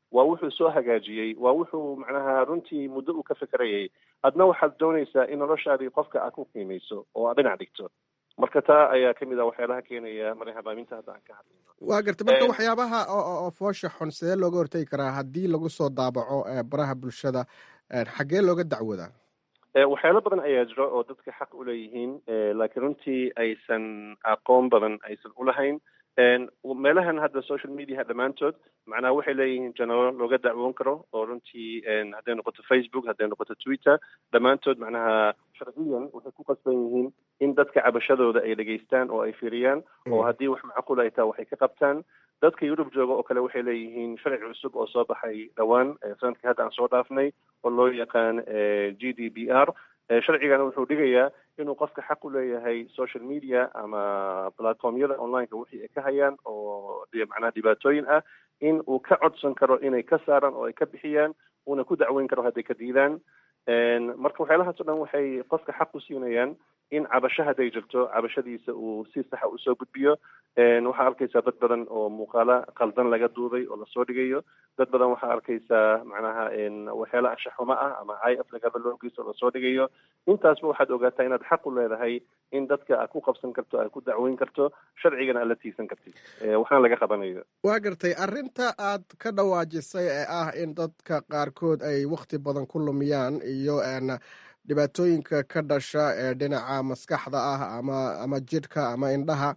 waa wuxuu soo hagaajiyey waa wuxuu macnaha runtii muddo uu ka fekerayay adna waxaad doonaysaa in noloshaadii qofka aad ku qiimayso oo aad dhinac dhigto marka taa ayaa kamid ah waxyaalaha keenaya marin habaaminta hadda aan ka hadlayno waa gartay marka waxyaabaha oo foosha xun sidee looga hortegi karaa haddii lagu soo daabaco baraha bulshada xaggee looga dacwoodaa waxyaalo badan ayaa jiro oo dadka xaq u leeyihiin laakiin runtii aysan aqoon badan aysan ulahayn meelahan hadda social mediaha dhammaantood macnaha waxay leeyihiin janalo looga dacwoon karo oo runtii hadday noqoto facebook hadday noqoto twitter dhammaantood macnaha sharciyan waxay ku qasban yihiin in dadka cabashadooda ay dhegaystaan oo ay fiiriyaan oo haddii wax macquul ay taha waxay ka qabtaan dadka yurub jooga oo kale waxay leeyihiin sharci cusub oo soo baxay dhowaan sanadkii hadda aan soo dhaafnay oo loo yaqaan g d b r sharcigana wuxuu dhigayaa inuu qofka xaq u leeyahay social media ama platformyada onlineka wixii ay ka hayaan oo macnaha dhibaatooyin ah in uu ka codsan karo inay ka saaraan oo ay ka bixiyaan uuna ku dacweyn karo hadday ka diidaan marka waxyaalahaas o dhan waxay qofka xaq u siinayaan in cabasho hadday jirto cabashadiisa uu si saxa usoo gudbiyo waxaa arkaysaa dad badan oo muuqaalo qaldan laga duubay oo lasoo dhigayo dad badan waxaa arkaysaa macnaha waxyaalo anshaxumo ah ama i f lagaba loogiisa oo lasoo dhigayo intaasba waxaad ogaataa inaad xaq u leedahay in dadka aad ku qabsan karto aad ku dacweyn karto sharcigana aad la tiigsan kartid waxna laga qabanayo waa gartay arrinta aad ka dhawaajisay ee ah in dadka qaarkood ay wakti badan ku lumiyaan iyo dhibaatooyinka ka dhasha ee dhinaca maskaxda ah ama ama jidhka ama indhaha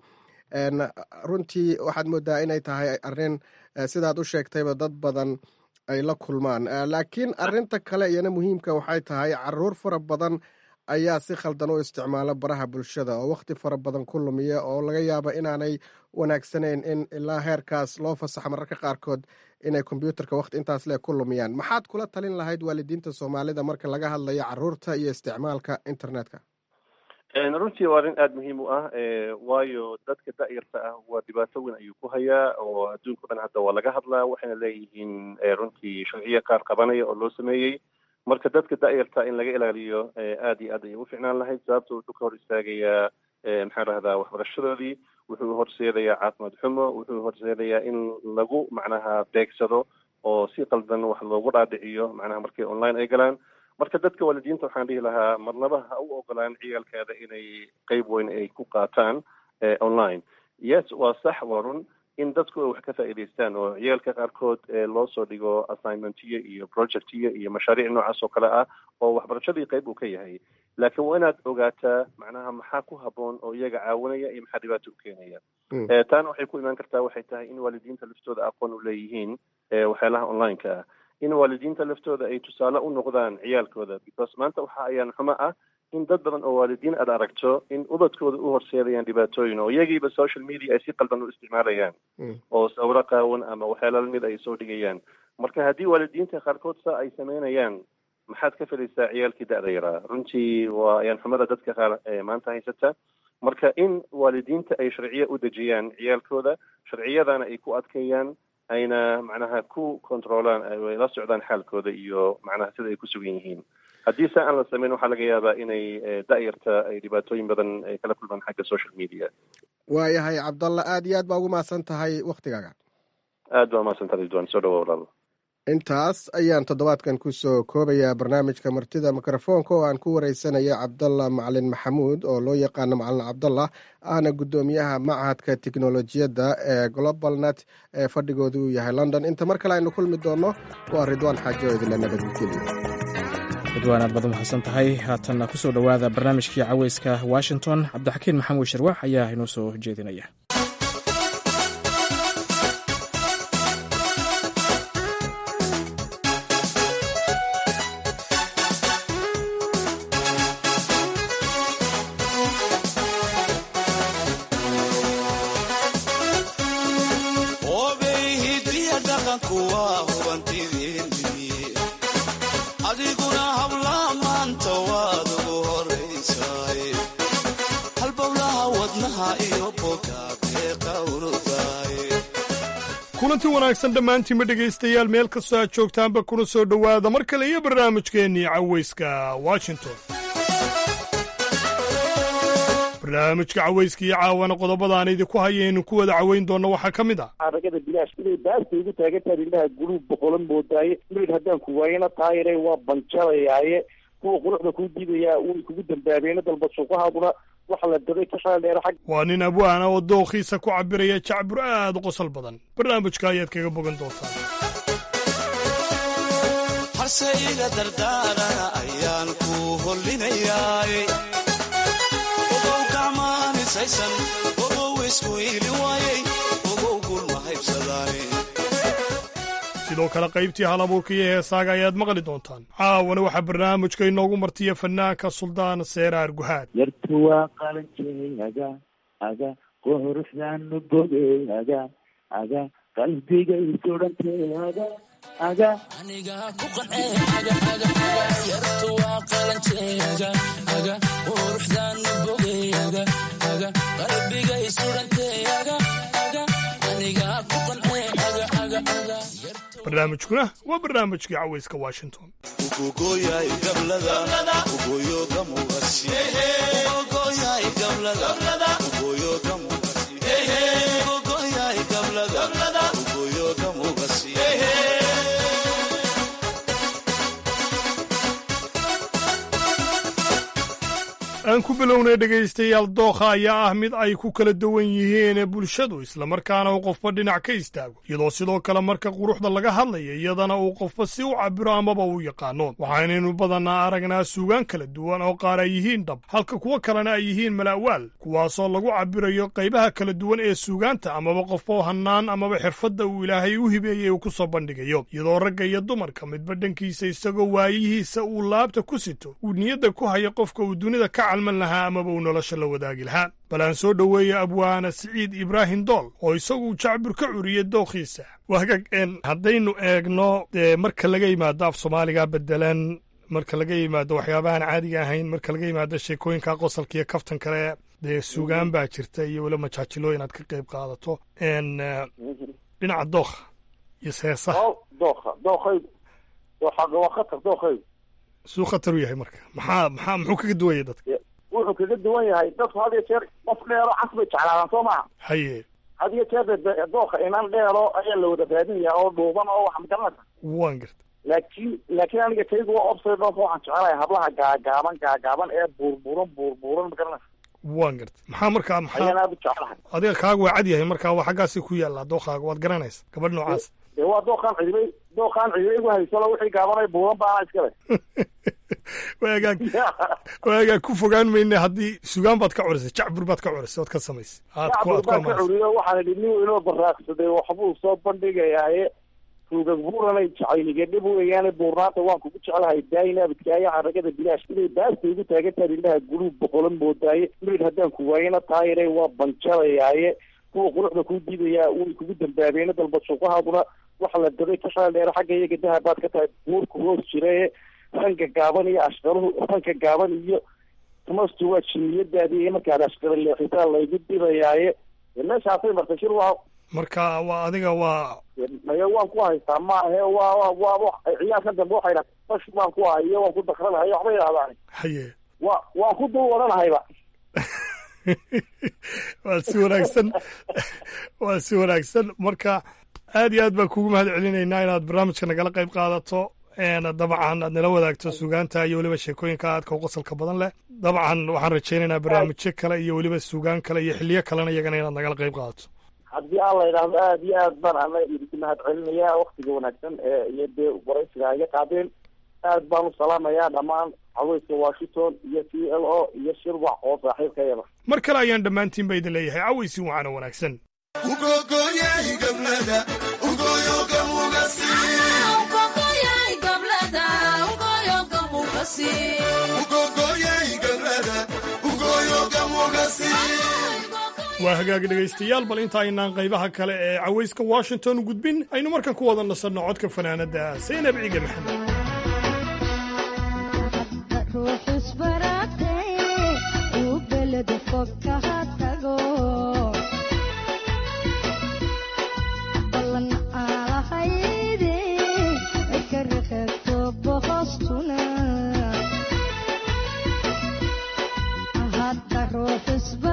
runtii waxaad moodaa inay tahay arrin sidaad u sheegtayba dad badan ay la kulmaan laakiin arrinta kale iyana muhiimka waxay tahay caruur fara badan ayaa si khaldan u isticmaala baraha bulshada oo wakhti fara badan ku lumiya oo laga yaaba inaanay wanaagsanayn in ilaa heerkaas loo fasaxo mararka qaarkood inay kombyuutarka wakhti intaas le ku lumiyaan maxaad kula talin lahayd waalidiinta soomaalida marka laga hadlayo caruurta iyo isticmaalka internetka runtii waa arrin aada muhiim u ah waayo dadka da-yarta ah waa dhibaato weyn ayuu ku hayaa oo adduunka o dhan hadda waa laga hadlaa waxayna leeyihiin runtii sharciyo qaar qabanaya oo loo sameeyey marka dadka da-yarta in laga ilaaliyo aad iyo aad ayay u ficnaan lahayd sababto wuxuu ka hor istaagayaa maxaan rahdaa waxbarashadoodii wuxuu horseedayaa caafimaad xumo wuxuu horseedayaa in lagu macnaha beegsado oo si qaldan wax loogu dhaadhiciyo macnaha markay online ay galaan marka dadka waalidiinta waxaan dhihi lahaa marnaba ha u ogolaan ciyaalkeeda inay qeyb weyn ay ku qaataan online yes waa sax waa run in dadku ay wax ka faa'iidaystaan oo ciyaalka qaarkood loo soo dhigo assignmentiyo iyo projectiyo iyo mashaariic noocaas oo kale ah oo waxbarashadii qeyb uu ka yahay laakiin waa inaad ogaataa macnaha maxaa ku haboon oo iyaga caawinaya iyo maxaa dhibaato u keenaya taana waxay ku imaan kartaa waxay tahay in waalidiinta laftooda aqoon u leeyihiin waxyaalaha onlineka ah in waalidiinta laftooda ay tusaale u noqdaan ciyaalkooda because maanta waxa ayaan xumo ah in dad badan oo waalidiin aad aragto in ubadkooda u horseedayaan dhibaatooyin oo iyagiiba social media ay si qaldan u isticmaalayaan oo sawiro qaawan ama waxyaala lamid ay soo dhigayaan marka haddii waalidiinta qaarkood saa ay sameynayaan maxaad ka filaysaa ciyaalkii da-da yaraa runtii waa ayaan xumada dadka qaar maanta haysata marka in waalidiinta ay sharciyo u dejiyaan ciyaalkooda sharciyadana ay ku adkeeyaan ayna macnaha ku controlaan ay la socdaan xaalkooda iyo macnaha sida ay ku sugan yihiin haddii saa aan la sameyn waxaa laga yaabaa inay da-yarta ay dhibaatooyin badan ay kala kulmaan xagga social media waayahay cabdalla aad iyo aad baa ugu mahadsan tahay waktigaaga aad baa mahadsantaha ridwan soo dhawa walaal intaas ayaan toddobaadkan kusoo koobayaa barnaamijka martida mikrofoonka oo aan ku wareysanaya cabdalla macalin maxamuud oo loo yaqaano macalin cabdallah ahna guddoomiyaha machadka tiknolojiyadda ee global net ee fadhigoodu uu yahay london inta mar kale aynu kulmi doonno waa ridwaan xaajo oo idinla nabadgeliya ridwaan aad baad umahadsan tahay haatanna kusoo dhowaada barnaamijkii caweyska washington cabdixakiin maxamuud sharwax ayaa inoo soo jeedinaya kulanti wanaagsan dhammaantiinba dhegaystayaal meel kastoo aad joogtaanba kuna soo dhowaada mar kale iyo barnaamijkeennii caweyska washington barnaamijka cawayska iyo caawana qodobadaan idinku hayaynu ku wada caweyn doonno waxaa ka mid ah aragada bilaash inay baasta igu taagantahay indhaha guluub boqolan moodaaye mayd haddaan ku waayana taayire waa banjalayaaye kuwa quruxda kuu diidayaa way kugu dambaabeena dalba suuqahaaduna waxa la daday ka shaaldheera xag waa nin abwaana oo dookhiisa ku cabiraya jacbur aad u qosol badan barnaamijka ayaad kaga bogan doontaan harsayga dardaarana ayaan ku hollinayaay ogow gacmaanisaysan ogow isku iili waayey ogow gulma haybsadaane sidoo kale qaybtii hal abuurka iyo heesaaga ayaad maqli doontaan caawana waxaa barnaamijka inoogu martiya fanaanka suldaan seeraar guhaad yartu waa qalanjeeyaga aga quruxdaanu bogeyaga aga qalbiga isudhanteeyaga aga aniga ku qanceyartu waa qalanjeeyaga aga quruxdaanu bogeyaga aga qalbiga isudhanteeyaga aga aniga ku qancey aga aga aga barnaamijkuna waa barnaamijkii cawayska washington ugogoyay gablada ugoyo gamugasi ugogoyay gablada ugoyo gamugasi ugogoyay gablada ugoyo gamugasi aan ku bilownay dhegaystayaal dookha ayaa ah mid ay ku kala duwan yihiin bulshadu islamarkaana uu qofba dhinac ka istaago iyadoo sidoo kale marka quruxda laga hadlaya iyadana uu qofba si u cabiro amaba uu yaqaano waxaynaynu badannaa aragnaa suugaan kala duwan oo qaar ay yihiin dhab halka kuwo kalena ay yihiin mala'waal kuwaasoo lagu cabirayo qaybaha kala duwan ee suugaanta amaba qofba hannaan amaba xirfadda uu ilaahay u hibeeyey uu ku soo bandhigayo iyadoo ragga iyo dumarka midba dhankiisa isagoo waayihiisa uu laabta ku sito uu niyadda ku haya qofka uu dunida ka calman lahaa amaba uu nolosha la wadaagi lahaa bal aan soo dhoweeya abwaana siciid ibraahim dool oo isagu jacbur ka curiyey dookhiisa wahagag een haddaynu eegno dee marka laga yimaado af soomaaliga bedelan marka laga yimaado waxyaabahaan caadiga ahayn marka laga yimaado sheekooyinka qosalka iyo kaftan kale dee suugaan baa jirta iyo weli majaajilooyin aad ka qayb qaadato n dhinaca dookha iyo seesaha dookha dookaygu waa khatar dookaygu suu khatar u yahay marka maxaa maxaa muxuu kaga duwaya dadka wuxuu kaga duwan yahay dadku had iyo jeer qof dheero cas bay jeclaadaan soo maha haye had iyo jeer dooka inan dheero ayaa la wada raadinaya oo dhuuban oo wax magaranaysa waan garta laakiin laakiin aniga kaygu waa obsay dhoof waxaan jecelahay hablaha gaagaaban gaagaaban ee buurbuuran buurbuuran magaranaysa waan garta maxaa markaa maxaa ayaan aad u jecelahay adiga kaaga waa cad yahay markaa waa xaggaasi ku yaallaa dookaaga waad garanaysa gabadh noocaas dee waa dookaan cidibay dookaan cidibay igu haysalo wixii gaabanay buuran baana iskale waagaa waagaa ku fogaan mayne haddii sugaan baad ka curisay jacbur baad ka curisay ood ka samaysay jacbur baan ka curiyo waxaan idhi nin inoo baraaqsaday waxbuu soo bandhigayaaye ruugag buuranay jacayliga dhib weeyaane buurnaanta waan kugu jecelahay daayina abadkaayo xaragada bilaash inay baasta igu taagantahay indhaha guluub boqolan moodaaye mayd haddaan ku waayana taayire waa banjalayaaye kuwa quruxda kuu diidayaa way kugu dambaabeena dalba suuqahaaduna waxa la daday ka shaaldheera xagga iyaga dahabaad ka tahay buurku hoos jirae ranka gaaban iyo ashqaruhu ranka gaaban iyo tamastu waa jinniyadaadii iyo markaad ashqara leexitaa laygu didayaaye meeshaasay martay shir waa marka waa adiga waa maya waan ku haystaa maahe waa waa waa ciyaarkan dambe waxay dhaha bash baan ku hayo waan ku dakranahay waxbay idhahdaan haye wa waan ku dul wadanahayba waa si wanaagsan waa si wanaagsan marka aad iyo aad baan kugu mahad celinaynaa inaad barnaamijka nagala qayb qaadato dabcan aad nala wadaagto sugaanta iyo weliba sheekooyinka aadka u qosalka badan leh dabcan waxaan rajaynaynaa barnaamijyo kale iyo weliba sugaan kale iyo xiliyo kalena iyagana inaad nagala qayb qaadato haddii aan la idhaahdo aad iyo aad baan ana idinku mahad celinayaa waktiga wanaagsan ee iyo dee waraysiga iga qaadeen aad baan u salaamayaa dhammaan caweyska washington iyo c l o iyo shirwac oo saaxiibkayada mar kale ayaan dhammaantiin ba idin leeyahay caweysin wacaana wanaagsan waa hagaagi dhegaystayaal bal inta aynaan qaybaha kale ee cawayska washington u gudbin aynu markan ku wada nasanno codka fanaanadda saynab ciige maxamed ruux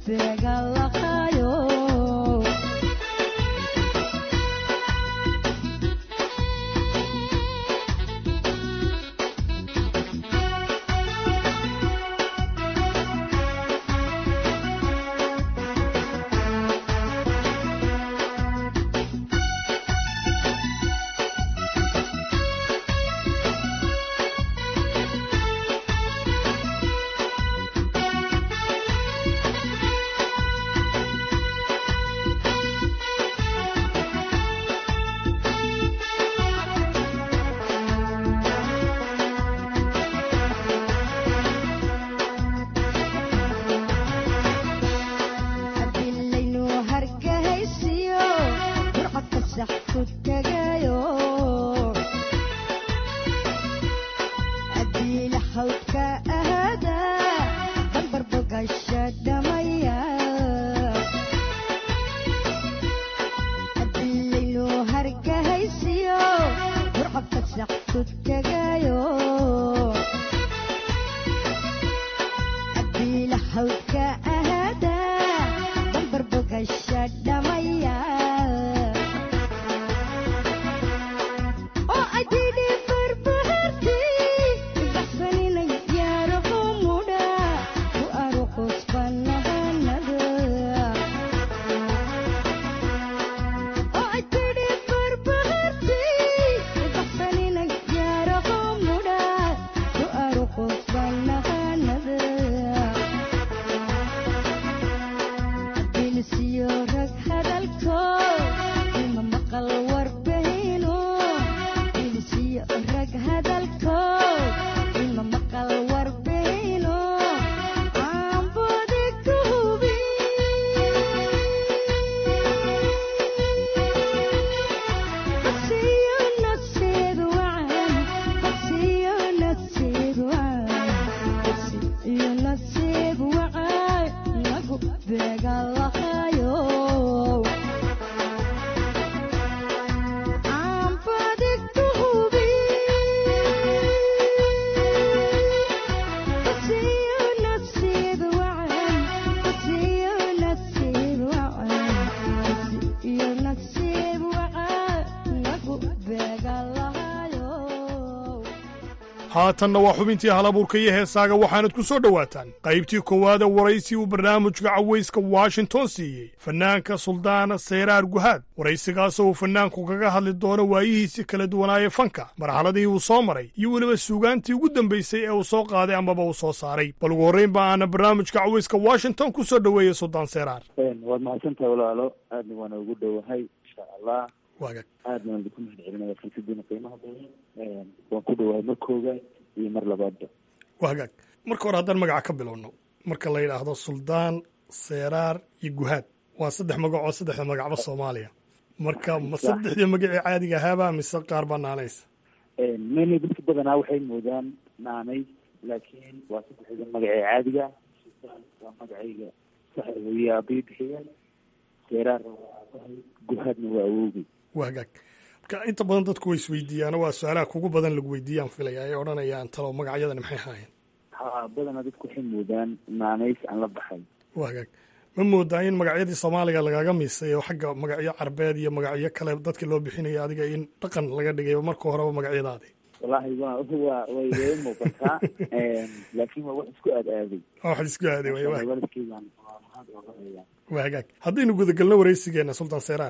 haatanna waa xubintii halabuurka iyo heesaaga waxaanad ku soo dhowaataan qaybtii koowaada waraysi uu barnaamijka cawayska washington siiyey fannaanka suldaan seyraar guhaad waraysigaasoo uu fannaanku kaga hadli doono waayihiisii kala duwanaaye fanka marxaladii uu soo maray iyo weliba suugaantii ugu dambaysay ee uu soo qaaday amaba uu soo saaray bal ugu horrayn ba aana barnaamijka cawayska washington ku soo dhoweeyey suldaan seyraar waad mahadsantahay walaalo aadna waana ugu dhowahay insha allah waagag aadna waan idinku mahad celinaya fursaddiina qiimaha badan waan ku dhowahay mar koogaad iyo mar labaadba waagaag marka hore haddaan magaca ka bilowno marka la yidhaahdo suldaan seeraar iyo guhaad waa saddex magacoo saddexda magacba soomaaliya marka ma saddexdii magacii caadiga ahaaba mise qaar baa naanaysa many dadka badanaa waxay moodaan naanay laakiin waa saddexda magacee caadiga suldaan waa magacayga saxda weeye aabay bixiyeen seeraarna waa aabahay guhaadna waa awowgay waagaag marka inta badan dadku way isweydiiyaan waa su-aalaha kugu badan lagu weydiiyaan filaya ay odhanayaan talow magacyadani maxay ahaayeen ha badanaa dadku waxay moodaan naanays aan la baxay waagaag ma moodaa in magacyadii soomaaliga lagaga miisay oo xagga magacyo carbeed iyo magacyo kale dadka loo bixinaya adiga in dhaqan laga dhigay marka horeba magacyadaadi wallaahi wa wa way way muuqataa laakiin waa wax isku aad aaday wax isku aaday way wa waalidkeygaan waa mahad oga haya waagaag haddaynu gudagalno waraysigeena sultaan seyraar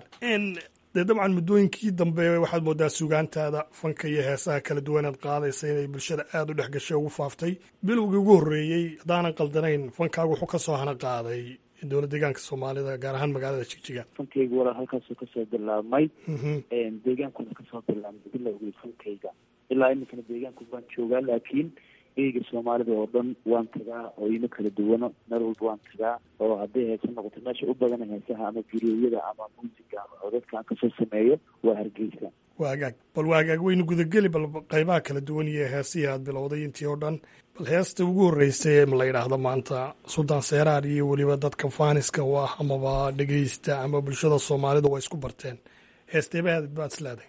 dee dabcan muddooyinkii dambe waxaad moodaa sugaantaada fanka iyo heesaha kala duwanaad qaadaysa inay bulshada aada u dhex gashay ugu faaftay bilowgii ugu horreeyey haddaanan qaldanayn fankaagu wuxuu ka soo hana qaaday dowlad deegaanka soomaalida gaar ahaan magaalada jigjiga fankayga walaa halkaasuu kasoo bilaabmay deegaankuna kasoo bilaabmay bilowgii fankayga ilaa iminkana deegaanku baan joogaa laakiin eyga soomaalida oo dhan waan tagaa oo ima kala duwano meel walba waan tagaa oo hadday heese noqoto meesha u badana heesaha ama guriyooyada ama muusiga ama codadka aan kasoo sameeyo waa hargeysa waagaag bal waagaag waynu gudageli bal qaybaha kala duwan iyo heesihii aad bilowday intii oo dhan bal heesta ugu horreysay ee la yidhaahdo maanta suldaan seeraar iyo weliba dadka faaniska u ah amaba dhegeysta ama bulshada soomaalida waa isku barteen heesteebahaad baad isleeday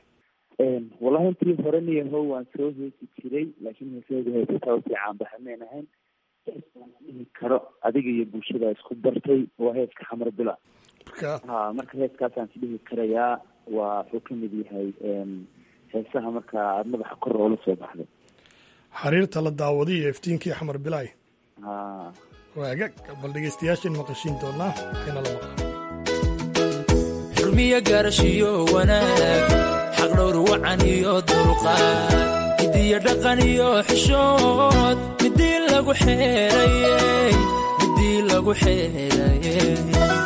wallahi intii hore niyaho waan soo heesi jiray laakiin heesahooda heesataa usii caanbaxa mayn ahayn dhihi karo adiga iyo bulshada isku dartay waa heeska xamar bila ha marka heeskaasaan is dhihi karayaa waa wuxuu kamid yahay heesaha marka aada madaxa kor oola soo baxday xariirta la daawaday iyo iftiinkii xamar bilaay ha waagag bal dhegeystayaashan maqashiin doonaa waxayna la maqlaan xurmiyo gaarashiyo wanaag xaqdhowr wacan iyo dulqaad midiyo dhaqan iyo xishood midii lagu xeerayey midii lagu xeerayey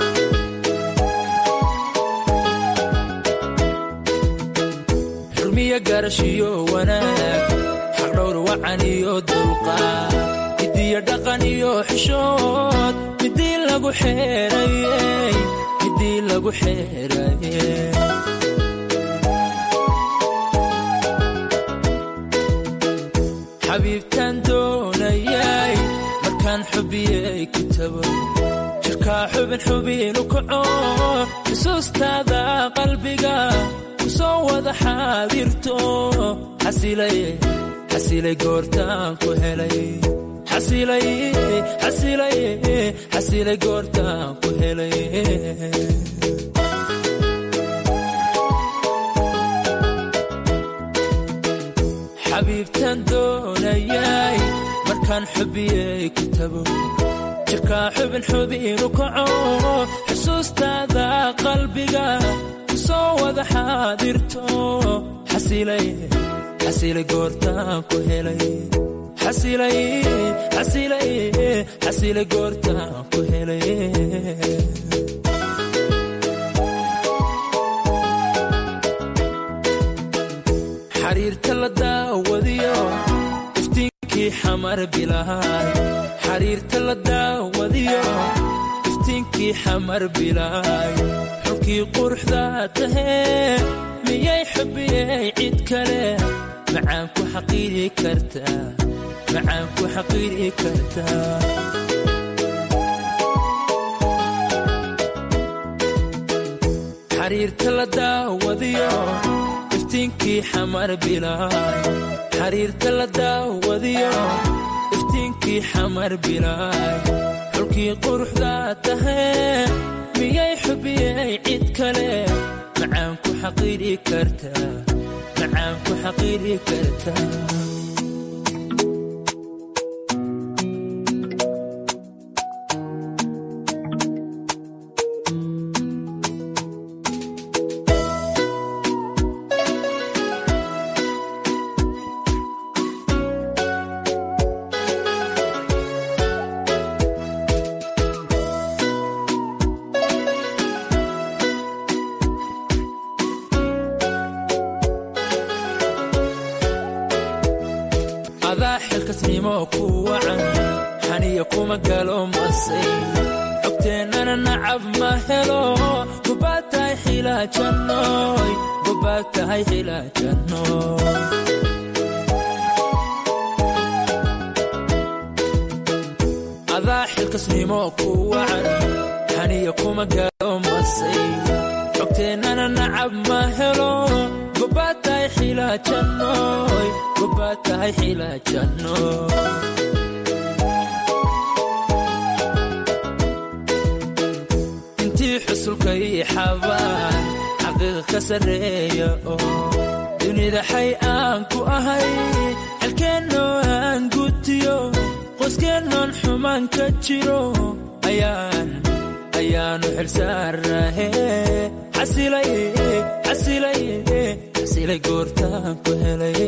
xurmiyo gaarashiyo wanaag xaqdhowr wacan iyo dulqaad midiyo dhaqan iyo xishood midii lagu xeerayey midii lagu xeerayey xabiibtaan doonayay markaan xubiyey kitabo jirkaa xubin xubinu kaco xusuustaada qalbiga ku soo wada xaadirto xasilay xasilay goortaan ku helay xasilay xasilay xasilay goortaan ku helay xabiibtaan doonayay markaan xubiyey kitabo jirkaa xubin xubinu kaco xusuustaada qalbiga ku soo wada xaadirto xasilay xasilay goortaan ku helay xasilay xasilay xasilay goortaan ku helay xariirta la daawadiyo iftiinkii xamar bilaay xariirta la daawadiyo iftiinkii xamar bilaay xulkii quruxda tahee miyay xubiyey cid kale macaan ku xaqiiri kartaa macaan ku xaqiiri kartaa xariirta la daawadiyo iftiinkii xamar bilaay xariirta la daawadiyo iftiinkii xamar bilaay xulkii quruxda tahee miyay xubiyey cid kale macaan ku xaqiiri kartaa macaan ku xaqiiri kartaa adaa xilkasnimo ku wacan xaniya kuma galo masay xogteennana nacab ma helo gobaad tahay xilaajannoy gobaad tahay xilaajannoy adaa xilkasnimo ku wacan xaniya kuma galo masay xogteennana nacab ma helo gobaad tahay xilaajannoy gobaad tahay xilaajannoy intii xusulka ii xabaan xaqiiqa ka sarreeya oo dunida xay aan ku ahay xalkeennoo aan gutiyo qoyskeenoon xumaan ka jiro ayaan ayaanu xilsaarnahe xasilay xasilay xasilay goortaan ku helay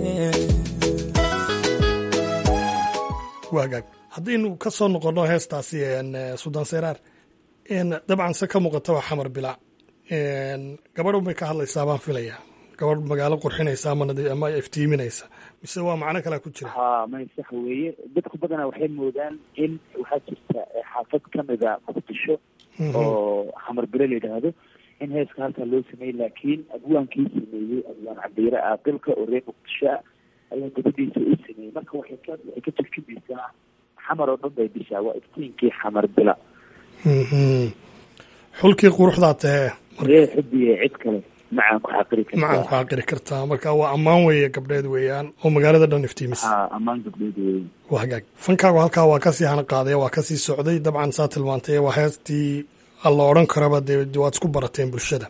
waagaag haddaynu ka soo noqonno heestaasi suldaan seyraar dabcan se ka muuqata waa xamar bilaac gabadhan bay ka hadlaysaa baan filaya gabadh magaalo qurxinaysa ama iftiiminaysa mise waa macno kalea ku jira ha may sax weeye dadku badanaa waxay moodaan in waxaa jirta xaafad kamida muqdisho oo xamar bile la yidhaahdo in heeska halkaa loo sameeyey laakiin abwaankii sameeyey abwaan cabdiire aaqilka oo reer muqdisho ah ayaa gabadhiisa u sameeyey marka waxay ka waxay ka turjumaysaa xamar oo dhan bay dishaa waa iftiinkii xamar bila xulkii quruxdaa tahee ree xubiye cid kale macaan ku xaqiri macaan ku xaqiri kartaa marka waa ammaan weeye gabdheed weeyaan oo magaalada dhan iftiimis ammaan gabdheed weeye waa hagaag fankaagu halkaa waa kasii hana qaadaya waa kasii socday dabcan saa tilmaantay waa heestii la odhan karaba dee waad isku barateen bulshada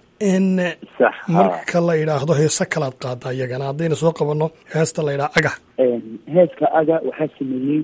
marka la yidhaahdo heese kalaad qaada iyagana haddayna soo qabanno heesta la yidhaha aga heeska aga waxaa sameeyey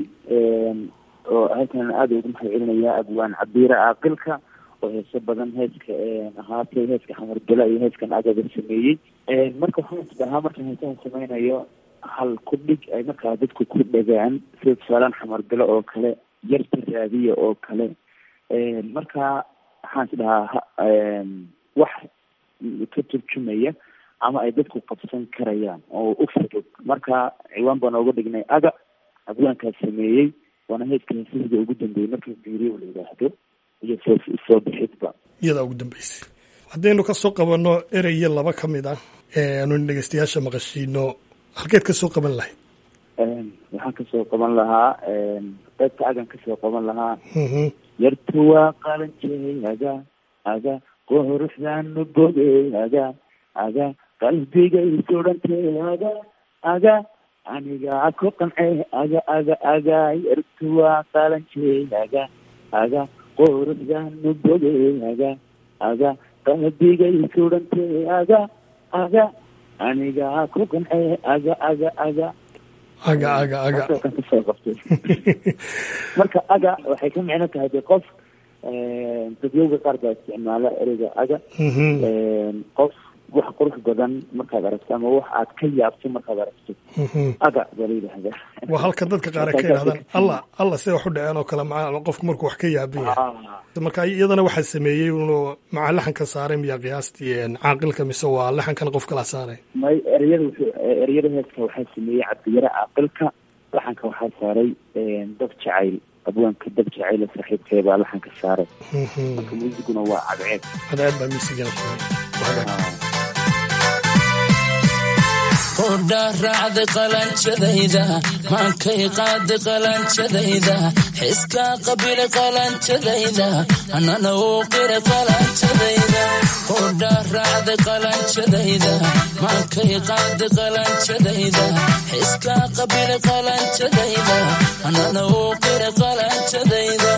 oo halkan aada ugu mahad celinaya abwaan cabiira aaqilka oo heeso badan heeska ahaatay heeska xamarbela iyo heeskan agaba sameeyey marka waxaan isdhahaa markaan heesaha sameynayo hal ku dhig ay markaa dadku ku dhagaan sida tusaalaan xamarbelo oo kale yarta raadiya oo kale marka waxaan is dhahaa wax ka turjumaya ama ay dadku qabsan karayaan oo u fudud marka ciwaan baan ooga dhignay aga abwaankaas sameeyey waana heeska heesahida ugu dambeeyey marka biiriyo la yidhaahdo iyo soo soo bixidba iyadaa ugu dambeysay haddaynu ka soo qabanno ereye laba ka mid ah aanu dhegeystayaasha maqashiino halkeed ka soo qaban lahayd waxaan kasoo qaban lahaa qaybta agan kasoo qaban lahaa yartu waa qalanjey aga aga quruxdaanu bogey aga aga qalbigay sudhantay aga aga anigaa ku qancey aga aga aga yartu waa qalanjey aga aga quruxdaanu bogey aga aga qalbigay sudhantay aga aga anigaa ku qancey aga aga aga aga aga aga kasoo qabtay marka aga waxay ka micno tahay de qof dadyowga qaar baa isticmaala ereyga aga qof wax qurux badan markaad aragto ama wax aad ka yaabto markaad aragto aga baa la yidhahdaa waa halka dadka qaar ay ka yidhahdaan alla alla sida wax u dhaceen oo kale maa qofku markuu wax ka yaaban yahay marka iyadana waxaa sameeyey inuu macaa laxanka saaray miya qiyaastii caaqilka mise waa laxankan qof kala saaray may ereyada wuxuu ereyada heeska waxaa sameeyey cabdiyare caaqilka laxanka waxaa saaray dab jacayl abwaanka dab jacayl saaxiibkee baa laxanka saaray marka muusiguna waa cadceed cadceed baa miisigana qudha raacday qalanjadayda maankay qaaday qalanjadayda xiska qabila qalanjadayda anana uu qira qalanjadayda qudha raacday qalanjadayda maankay qaaday qalanjadayda xiska qabila qalanjadayda anana uu qira qalanjadayda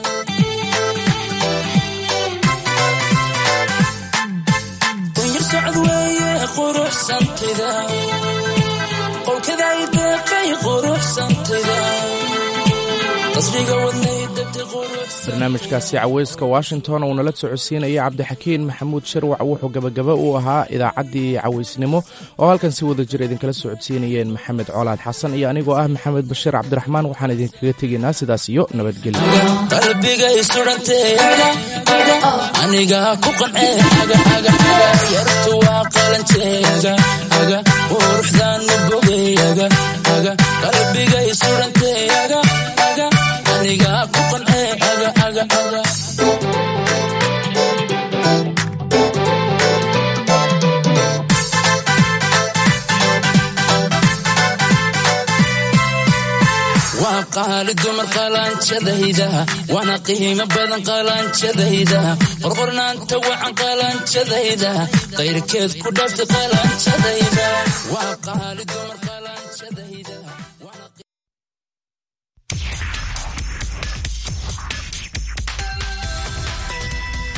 socod weeye quruxsantida qowkaday deeqay quruxsantida qasriga wadnay degtay barnaamijkaasi caweyska washington uu nala socodsiinaya cabdixakiin maxamuud sharwac wuxuu gabagaba u ahaa idaacaddii caweysnimo oo halkan si wada jir idinkala socodsiinayeen maxamed colaad xasan iyo anigoo ah maxamed bashiir cabdiraxmaan waxaan idinkaga tegaynaa sidaas iyo nabadgelyo qalbigay sudhantee aniga ku qancee yartu waa qalanjeega quruxdaanu bogeyaga qalbigay sudhantee aniga ku qancee waa qaali dumar qalanjadayda waana qiimo badan qalanjadayda qorqornaanta wacan qalanjadayda qayrkeed ku dhaftay qalanjadayda waa qaali dumar qalanjadayda